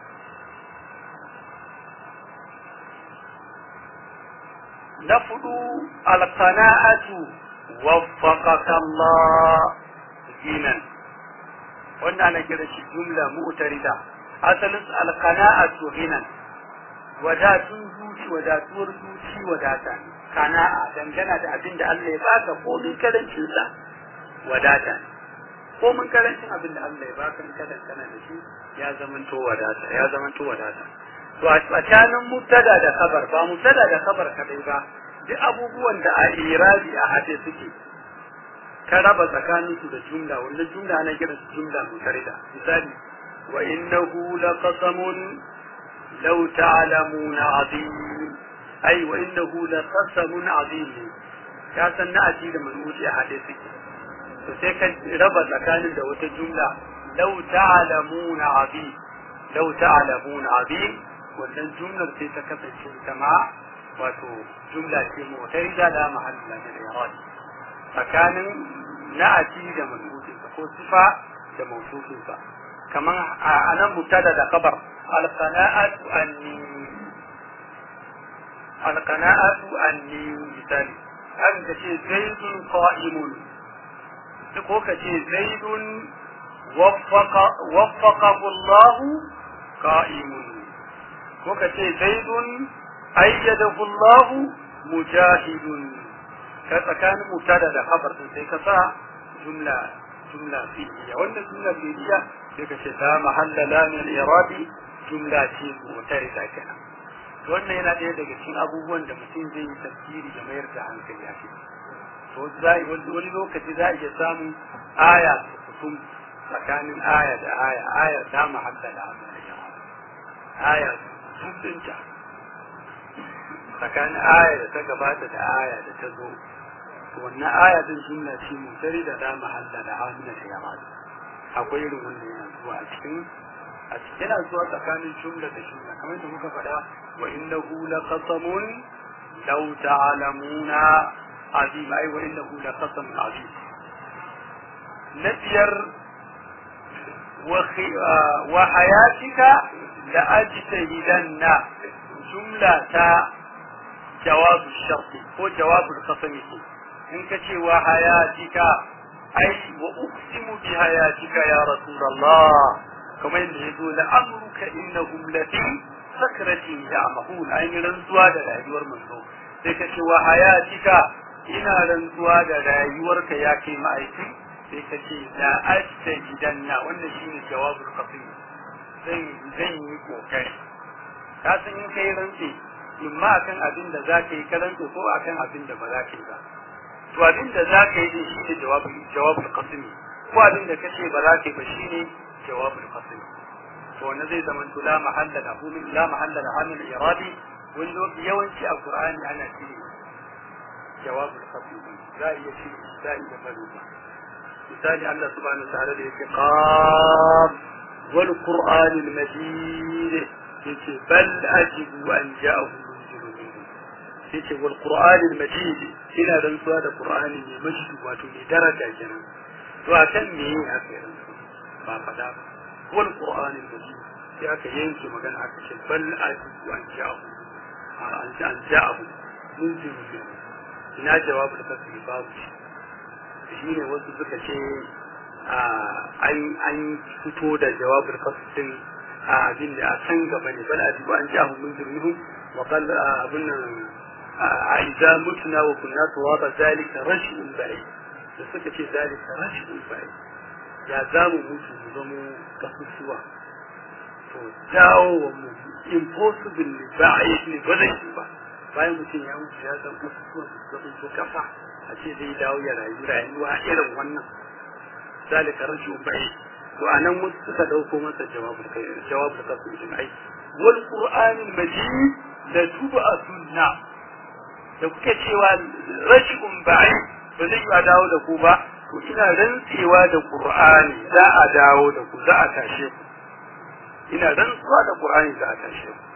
na fudu alqana'atu waffaqaka Allah dinan wannan ana kira shi jumla mu'tarida asalin alqana'atu hinan wadatun zuci wadatuwar zuci wadata kana'a dangana da abin da Allah ya baka komin karancinsa wadata ko mun karancin abin da Allah ya baka in kada kana da shi ya zamanto wadata ya zamanto wadata to a tsakanin mubtada da khabar ba mubtada da khabar kadai ba duk abubuwan da a irabi a hade suke ka raba tsakanin su da jumla wannan jumla ana kira su jumla mutarida misali wa innahu laqasamun law ta'lamuna azim ai wa innahu laqasamun azim ya san na aji da manuji a hade suke to sai ka raba tsakanin da wata jumla law ta'lamuna abi law ta'lamuna abi wannan jumlar sai ta kasance ita ma wato jumla ce mutarida da mahalla da irad tsakanin na'ati da man'utin ko sifa da mawsufin sa kaman anan mubtada da khabar al-qana'atu anni al-qana'atu anni misali an ka ce zaidun qa'imun ko ka ce zaidun waffaqahu Allah qa'imun ko ka ce zaidun ayyadahu Allah mujahidun ka tsakanin mutada da khabar din sai ka sa jumla jumla fi'liya wannan jumla fi'liya sai ka ce la mahalla la min al-iradi jumla ce mutarida kenan wannan yana ɗaya daga cikin abubuwan da mutum zai yi tafsiri da mayar da hankali a ciki to wani lokaci za a iya samun aya kusum tsakanin aya da aya aya ta mahalla da abin da yawa aya sun dinta tsakanin aya da ta gabata da aya da ta zo to wannan aya din jumla ce mutari da da mahalla da abin da yawa akwai irin wannan yana zuwa a cikin a cikin yana zuwa tsakanin jumla da jumla kamar da muka faɗa wa innahu laqasamun law ta'lamuna عظيم أي وإنه لقسم عظيم نبير وخي... آه وحياتك لأجتهدن جملة جواب الشرط هو جواب القسم إنك وحياتك أي وأقسم بحياتك يا رسول الله كما يقول لأمرك إنهم لفي سكرة يعمهون أي رنسوا للعيور منه ذلك وحياتك ina rantsuwa da rayuwarka ya kai ma'aiki sai ka ce la asta gidanna wannan shine jawabul qasim zan zan yi kokari ka san in kai rantsi in ma akan abin da zaka yi karanta ko akan abin da ba za ka yi ba to abin da za ka yi din shine jawabul jawabul qasim ko abin da kace ba za ka yi ba shine jawabul qasim to wannan zai zama la mahalla lahu min la mahalla lahu min iradi wani lokaci yawanci a qur'ani ana cire jawabul qasam za a iya cire za a iya bari ba misali Allah subhanahu wa ta'ala da yake qaf wal qur'anil majid yake bal ajibu an ja'ahu munzirun minhum yake wal qur'anil majid ina rantsuwa da qur'ani mai majid wato mai daraja kenan to akan me aka yi rantsuwa ba fada ba wal qur'anil majid sai aka yanke magana aka ce bal ajibu an ja'ahu an ja'ahu munzirun minhum ina jawabul kasri babu shi shi ne wasu suka ce an fito da jawabul kasrin a abin da a can gaba ne bal ajibu an ja'ahu munzirun wa qal abun nan a idza mutuna wa kunna turaba zalika rash'un ba'i da suka ce zalika rash'un ba'i ya zamu mutu mu zamo kasusuwa to dawo wa mu impossible ne ba a yi ne ba zai yi ba bayan mutum ya mutu ya san kasusuwan su zama to kafa a ce zai dawo ya rayu rayuwa irin wannan zalika rash'un ba'i to anan wasu suka dauko masa jawabul kai jawabul kasu ai wal qur'anil majid da tuba sunna da kuke cewa rashin ba'i ba zai yi a dawo da ku ba to ina rantsewa da qur'ani za a dawo da ku za a tashe ku ina rantsuwa da qur'ani za a tashe ku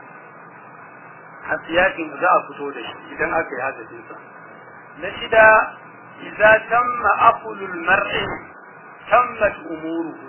a siyakin za a fito da shi idan aka yi hadafin sa na shida idza tamma aqlul mar'i tammat umuruhu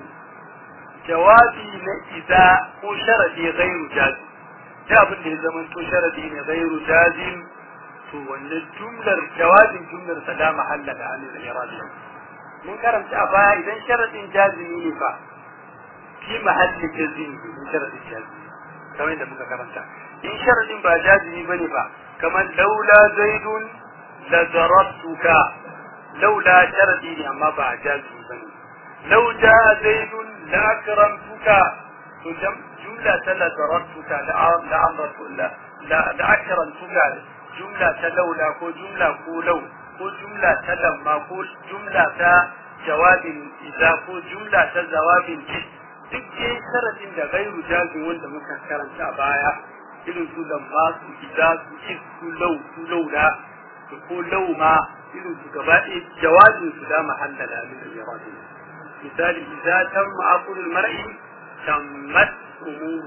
jawabi na idza ko sharadi ghairu jazim da abin da ya zama to sharadi ne ghairu jazim to wannan jumlar jawabin jumlar sa da mahalla da anil iradi mun karanta a baya idan sharadin jazimi ne fa fi mahalli jazimi in sharadin jazimi kamar yadda muka karanta in sharadin ba jazimi bane ba kamar laula zaidun la darabtuka laula sharadi ne amma ba jazimi bane law jaa zaidun la akramtuka to jumla ta la darabtuka la amratu la la akramtuka jumla ta laula ko jumla ko lau ko jumla ta lamma ko jumla ta jawabin idza ko jumla ta jawabin ji duk dai sharadin da gairu jazin wanda muka karanta a baya irin su lamma su idza su is su lau su laula su ko lau ma irin su gaba ɗaya jawabin su da mahalla da min al misali idza tamma aqulul mar'i tammat umuruhu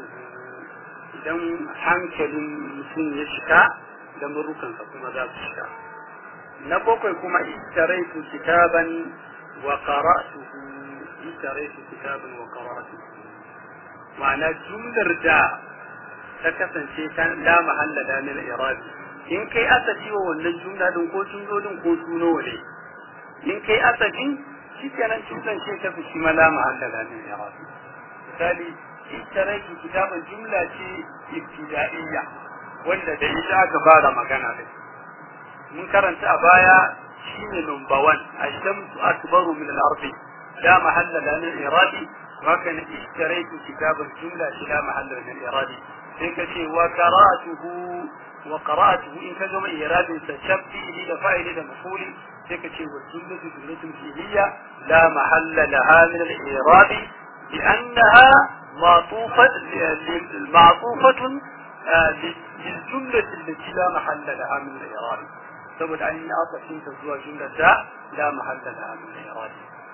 idan hankalin mutum ya cika da murukansa kuma za su shiga na bakwai kuma istaraitu kitaban wa qara'tuhu istaraitu kitaban wa qara'tuhu ma'ana jumlar da ta kasance ta la mahalla da min irabi in kai asafi wa wannan jumla din ko jumlolin ko suno ne in kai asafi shikenan jumlan ce ta fi ma la mahalla da min irabi misali istaraitu kitaban jumla ce ibtida'iyya wanda da ita aka fara magana da mun karanta a baya shine number one ashamsu akbaru min al-ardi la mahalla la min iradi wa kana ishtaraitu kitaban jumla shi la mahalla min iradi sai ka ce wa qara'atuhu wa qara'atuhu in ka gama iradin sa shabbi da fa'ili da mafuli sai ka ce wa jumlatu jumlatun fi'liya la mahalla laha min al-iradi لأنها معطوفة معطوفة للجملة التي لا محل لها من الإعراب سبب أن أصل تزوى جملة لا محل لها من الإعراب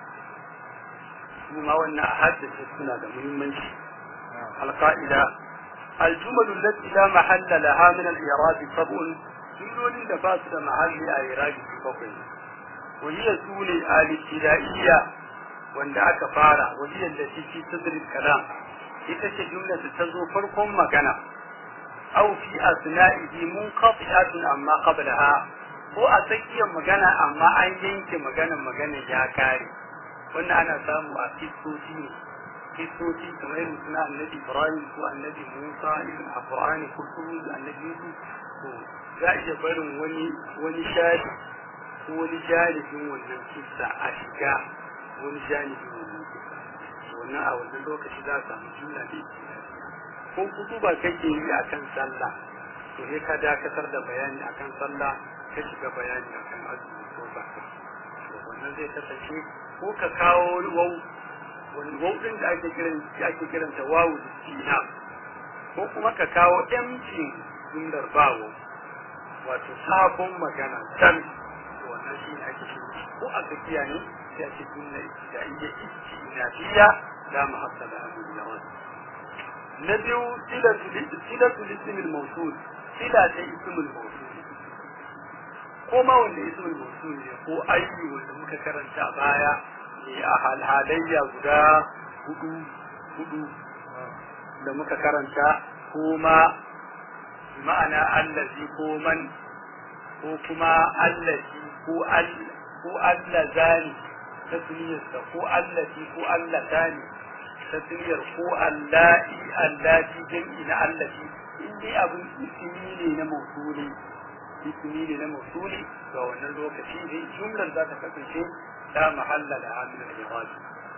ثم وأن أحدث السنة مهما القائلة الجمل التي لا محل لها من الإعراب سبع جمل لفاسد محل الإعراب في فقه وهي سوني الابتدائية wanda aka fara wajen da shi fi sadrul kalam ita ce jumla ta zo farkon magana aw fi asna'ihi munqati'atun amma qablaha ko a tsakiyar magana amma an yanke magana magana ya kare wannan ana samu a kisoci ne kisoci kamar irin suna annabi ibrahim ko annabi musa irin a qur'ani ko kuma annabi yusuf to za a iya barin wani wani shari ko wani jarifin wannan kissa a shiga wani janibi wannan kisa wannan a wannan lokaci za a samu jumla ne ko kutuba kake yi akan sallah to sai ka dakatar da bayani akan sallah ka shiga bayani akan azumi ko zakka to wannan zai kasance ko ka kawo wau wani wau din da ake kiran ake kiranta wawu istina ko kuma ka kawo empty jumlar bawo wato sabon magana can wannan shi ne ake shi ko a tsakiya ne sai ake jumla ibtida'iyya istinafiya la mahassala abu da wani na biyu silatul ismil mawsul sila ta ismil mawsul ko ma wanda ismil mawsul ne ko ayyu wanda muka karanta a baya ne a halhalayya guda hudu hudu da muka karanta ko ma ma'ana allazi ko man ko kuma allazi ko al ko allazani tasmiyarsa ko allazi ko allatani tasmiyar ko allahi allati jam'i na allazi in dai abin ismi ne na mawsuli ismi ne na mawsuli ga wannan lokaci ne jumlar za ta kasance ta mahalla da hamil al-iradi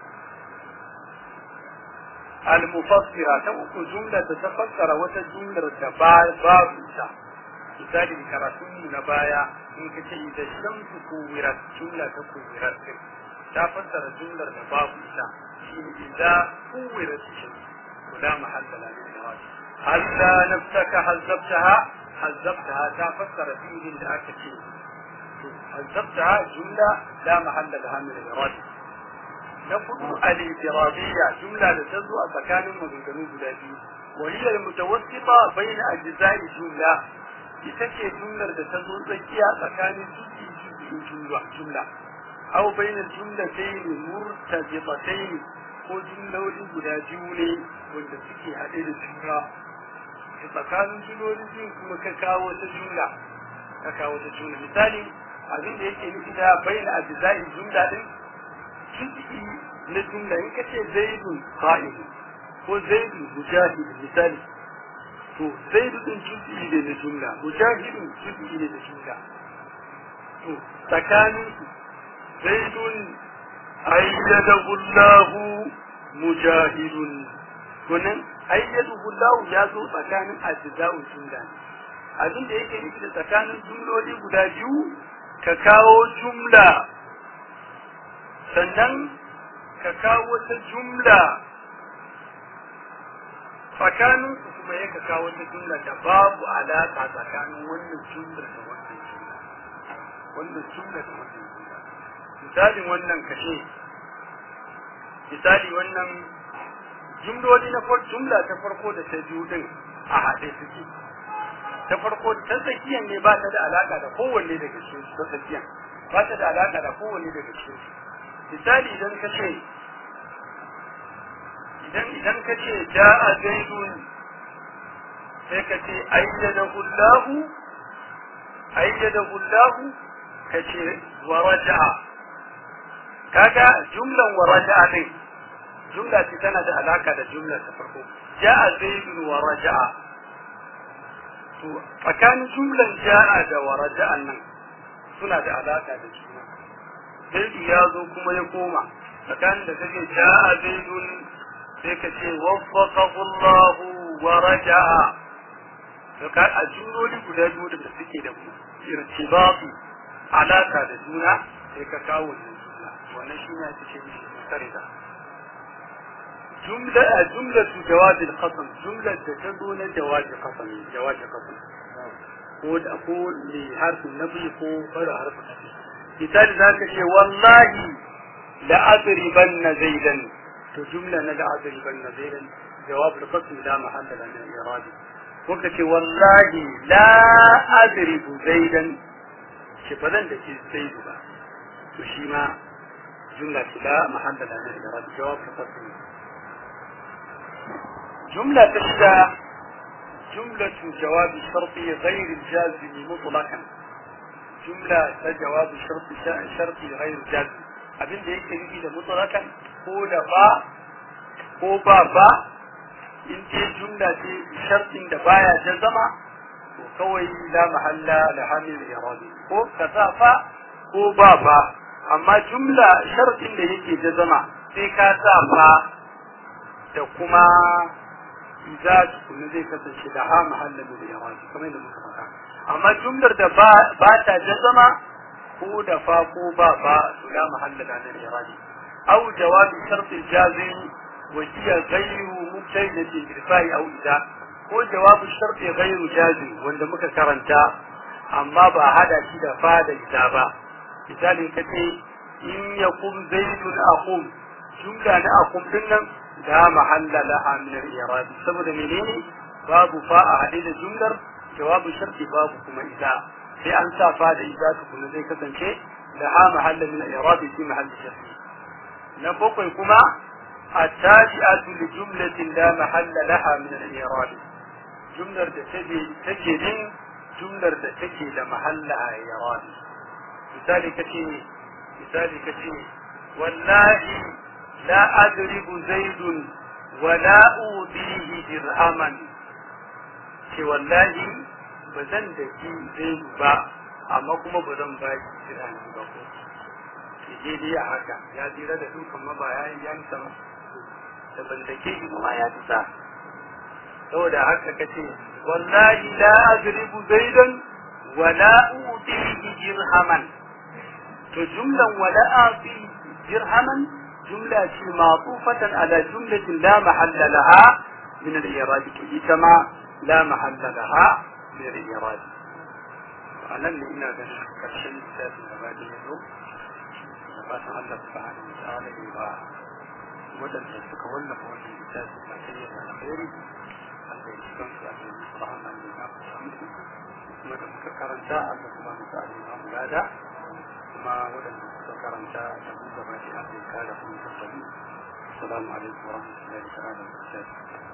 al-mufassira ta uku jumla ta tafassara wata jumlar da babu ta misali karatun na baya in ka ce idan shamsu kuwirat jumla ta kuwirat din ta fassara jumlar da babu ita shi ne idan kuwirat shamsu kula mahalla la min nawat halla nafsaka hazzabtaha hazzabtaha ta fassara fi'ilin da aka ce hazzabtaha jumla la mahalla laha min al-irad na fudu al-iradiyya jumla da ta zo a tsakanin maganganu guda biyu wa hiya al-mutawassita bayna ajza'i jumla ita ce jumlar da ta zo tsakiya tsakanin jiki jiki jumla jumla aw bainal jumlatayn murtabitatayn ko jumloli guda biyu ne wanda suke haɗe da juna tsakanin jumloli biyu kuma ka kawo ta jumla ka kawo ta jumla misali abin da yake nufi da baina ajza'i jumla din jiki na jumla in ka ce zaidun qa'id ko zaidun mujahid misali to zaidu din juz'i ne na jumla mujahidun juz'i ne na jumla to tsakanin zaidun ayyadahu Allah mujahidun kunan ayyadahu Allah ya zo tsakanin ajza'un jumla abin da yake nufi da tsakanin jumloli guda biyu ka kawo jumla sannan ka kawo wata jumla tsakanin su kuma ya kawo wata jumla da babu alaƙa tsakanin wannan jumlar da wannan jumla wannan jumla da wannan jumla misalin wannan kashe misali wannan jumloli na farko jumla ta farko da ta biyu din a haɗe suke ta farko ta tsakiyan ne ba ta da alaƙa da kowanne daga cikin su ta tsakiyan ba ta da alaƙa da kowanne daga cikin su misali idan ka ce idan idan ka ce ja'a zaidun sai ka ce ayyadahu Allah ayyadahu Allah ka ce wa raja'a kaga jumlan wa raja'a din jumla ce tana da alaka da jumla ta farko ja'a zaidun wa raja'a to tsakanin jumlan ja'a da wa raja'an nan suna da alaka da juna zaidu ya zo kuma ya koma tsakanin da kake ja'a zaidun sai ka ce waffaqahu Allah wa raja'a to ka a juroli guda biyu da suke da irtibati alaka da juna sai ka kawo wannan jumla wannan shi ne ake ce mishi mutarida jumla a jumla tu jawab al-qasam jumla da ta zo na jawab qasam jawab qasam ko da ko li harfin nabi ko fara harfin nabi misali zaka ce wallahi la adribanna zaidan to jumla na da adriban na zaidan jawab al-qasm la mahalla lana min iradi kuka ce wallahi la adribu zaidan shi ba zan da ke zaidu ba to shi ma jumla ce la mahalla lana min iradi jawab al-qasm jumla ta shida جملة جواب الشرطي غير الجازم مطلقا جملة جواب الشرط شرطي غير الجازم abin da yake nufi da mutlaqan ko da ba ko ba ba in ce jumla ce shartin da baya jazama to kawai la mahalla la hamil iradi ko kaza fa ko ba ba amma jumla shartin da yake jazama sai ka sa fa da kuma idza kuma zai kasance da ha mahalla da iradi kamar yadda muka faɗa amma jumlar da ba ta jazama ko da fa ko ba ba su la mahalla da nan iradi aw jawabi shart al-jazim wa hiya ghayru mubtada'ati irfa'i aw idza ko jawabu sharti ghairu jazim wanda muka karanta amma ba hada shi da fa da ita ba misalin kace in yakum zaidun aqum jumla na aqum din nan da mahalla laha min al-i'rab saboda menene babu fa a hade da jumlar jawabu sharti babu kuma ida sai an sa fa da ida tukuna zai kasance da ha mahalla min al-i'rab fi mahalli sharti na bakwai kuma التابعة لجملة لا محل لها من الإعراب جملة تجي تجي من جملة تجي لمحلها إعراب مثال كثير مثال كثير والله لا أضرب زيد ولا أوتيه درهما ce wallahi ba zan da ki zai ba amma kuma ba zan ba ki dirhami ba ko ke dai a haka ya jira da dukan mabaya ya yi sama da ballake shi kuma ya fita saboda haka kace wallahi la ajribu zaidan wa la utihi dirhaman to jumlan wa la ati dirhaman jumla ce ma'tufatan ala jumlatin la mahalla laha min al-i'rab to ita ma la mahalla laha min al-i'rab anan ne ina ganin karshen littafin gaba da yazo da fatan Allah subhanahu wa ta'ala ya ba waɗanda suka wallafa wannan littafi a cikin alkhairi Allah ya cikin su a cikin Qur'an ne na musu kuma da muka karanta Allah kuma mu sa Allah mu gada kuma waɗanda suka karanta da mu gaba shi Allah ya kare mu da mu assalamu alaikum wa rahmatullahi wa barakatuh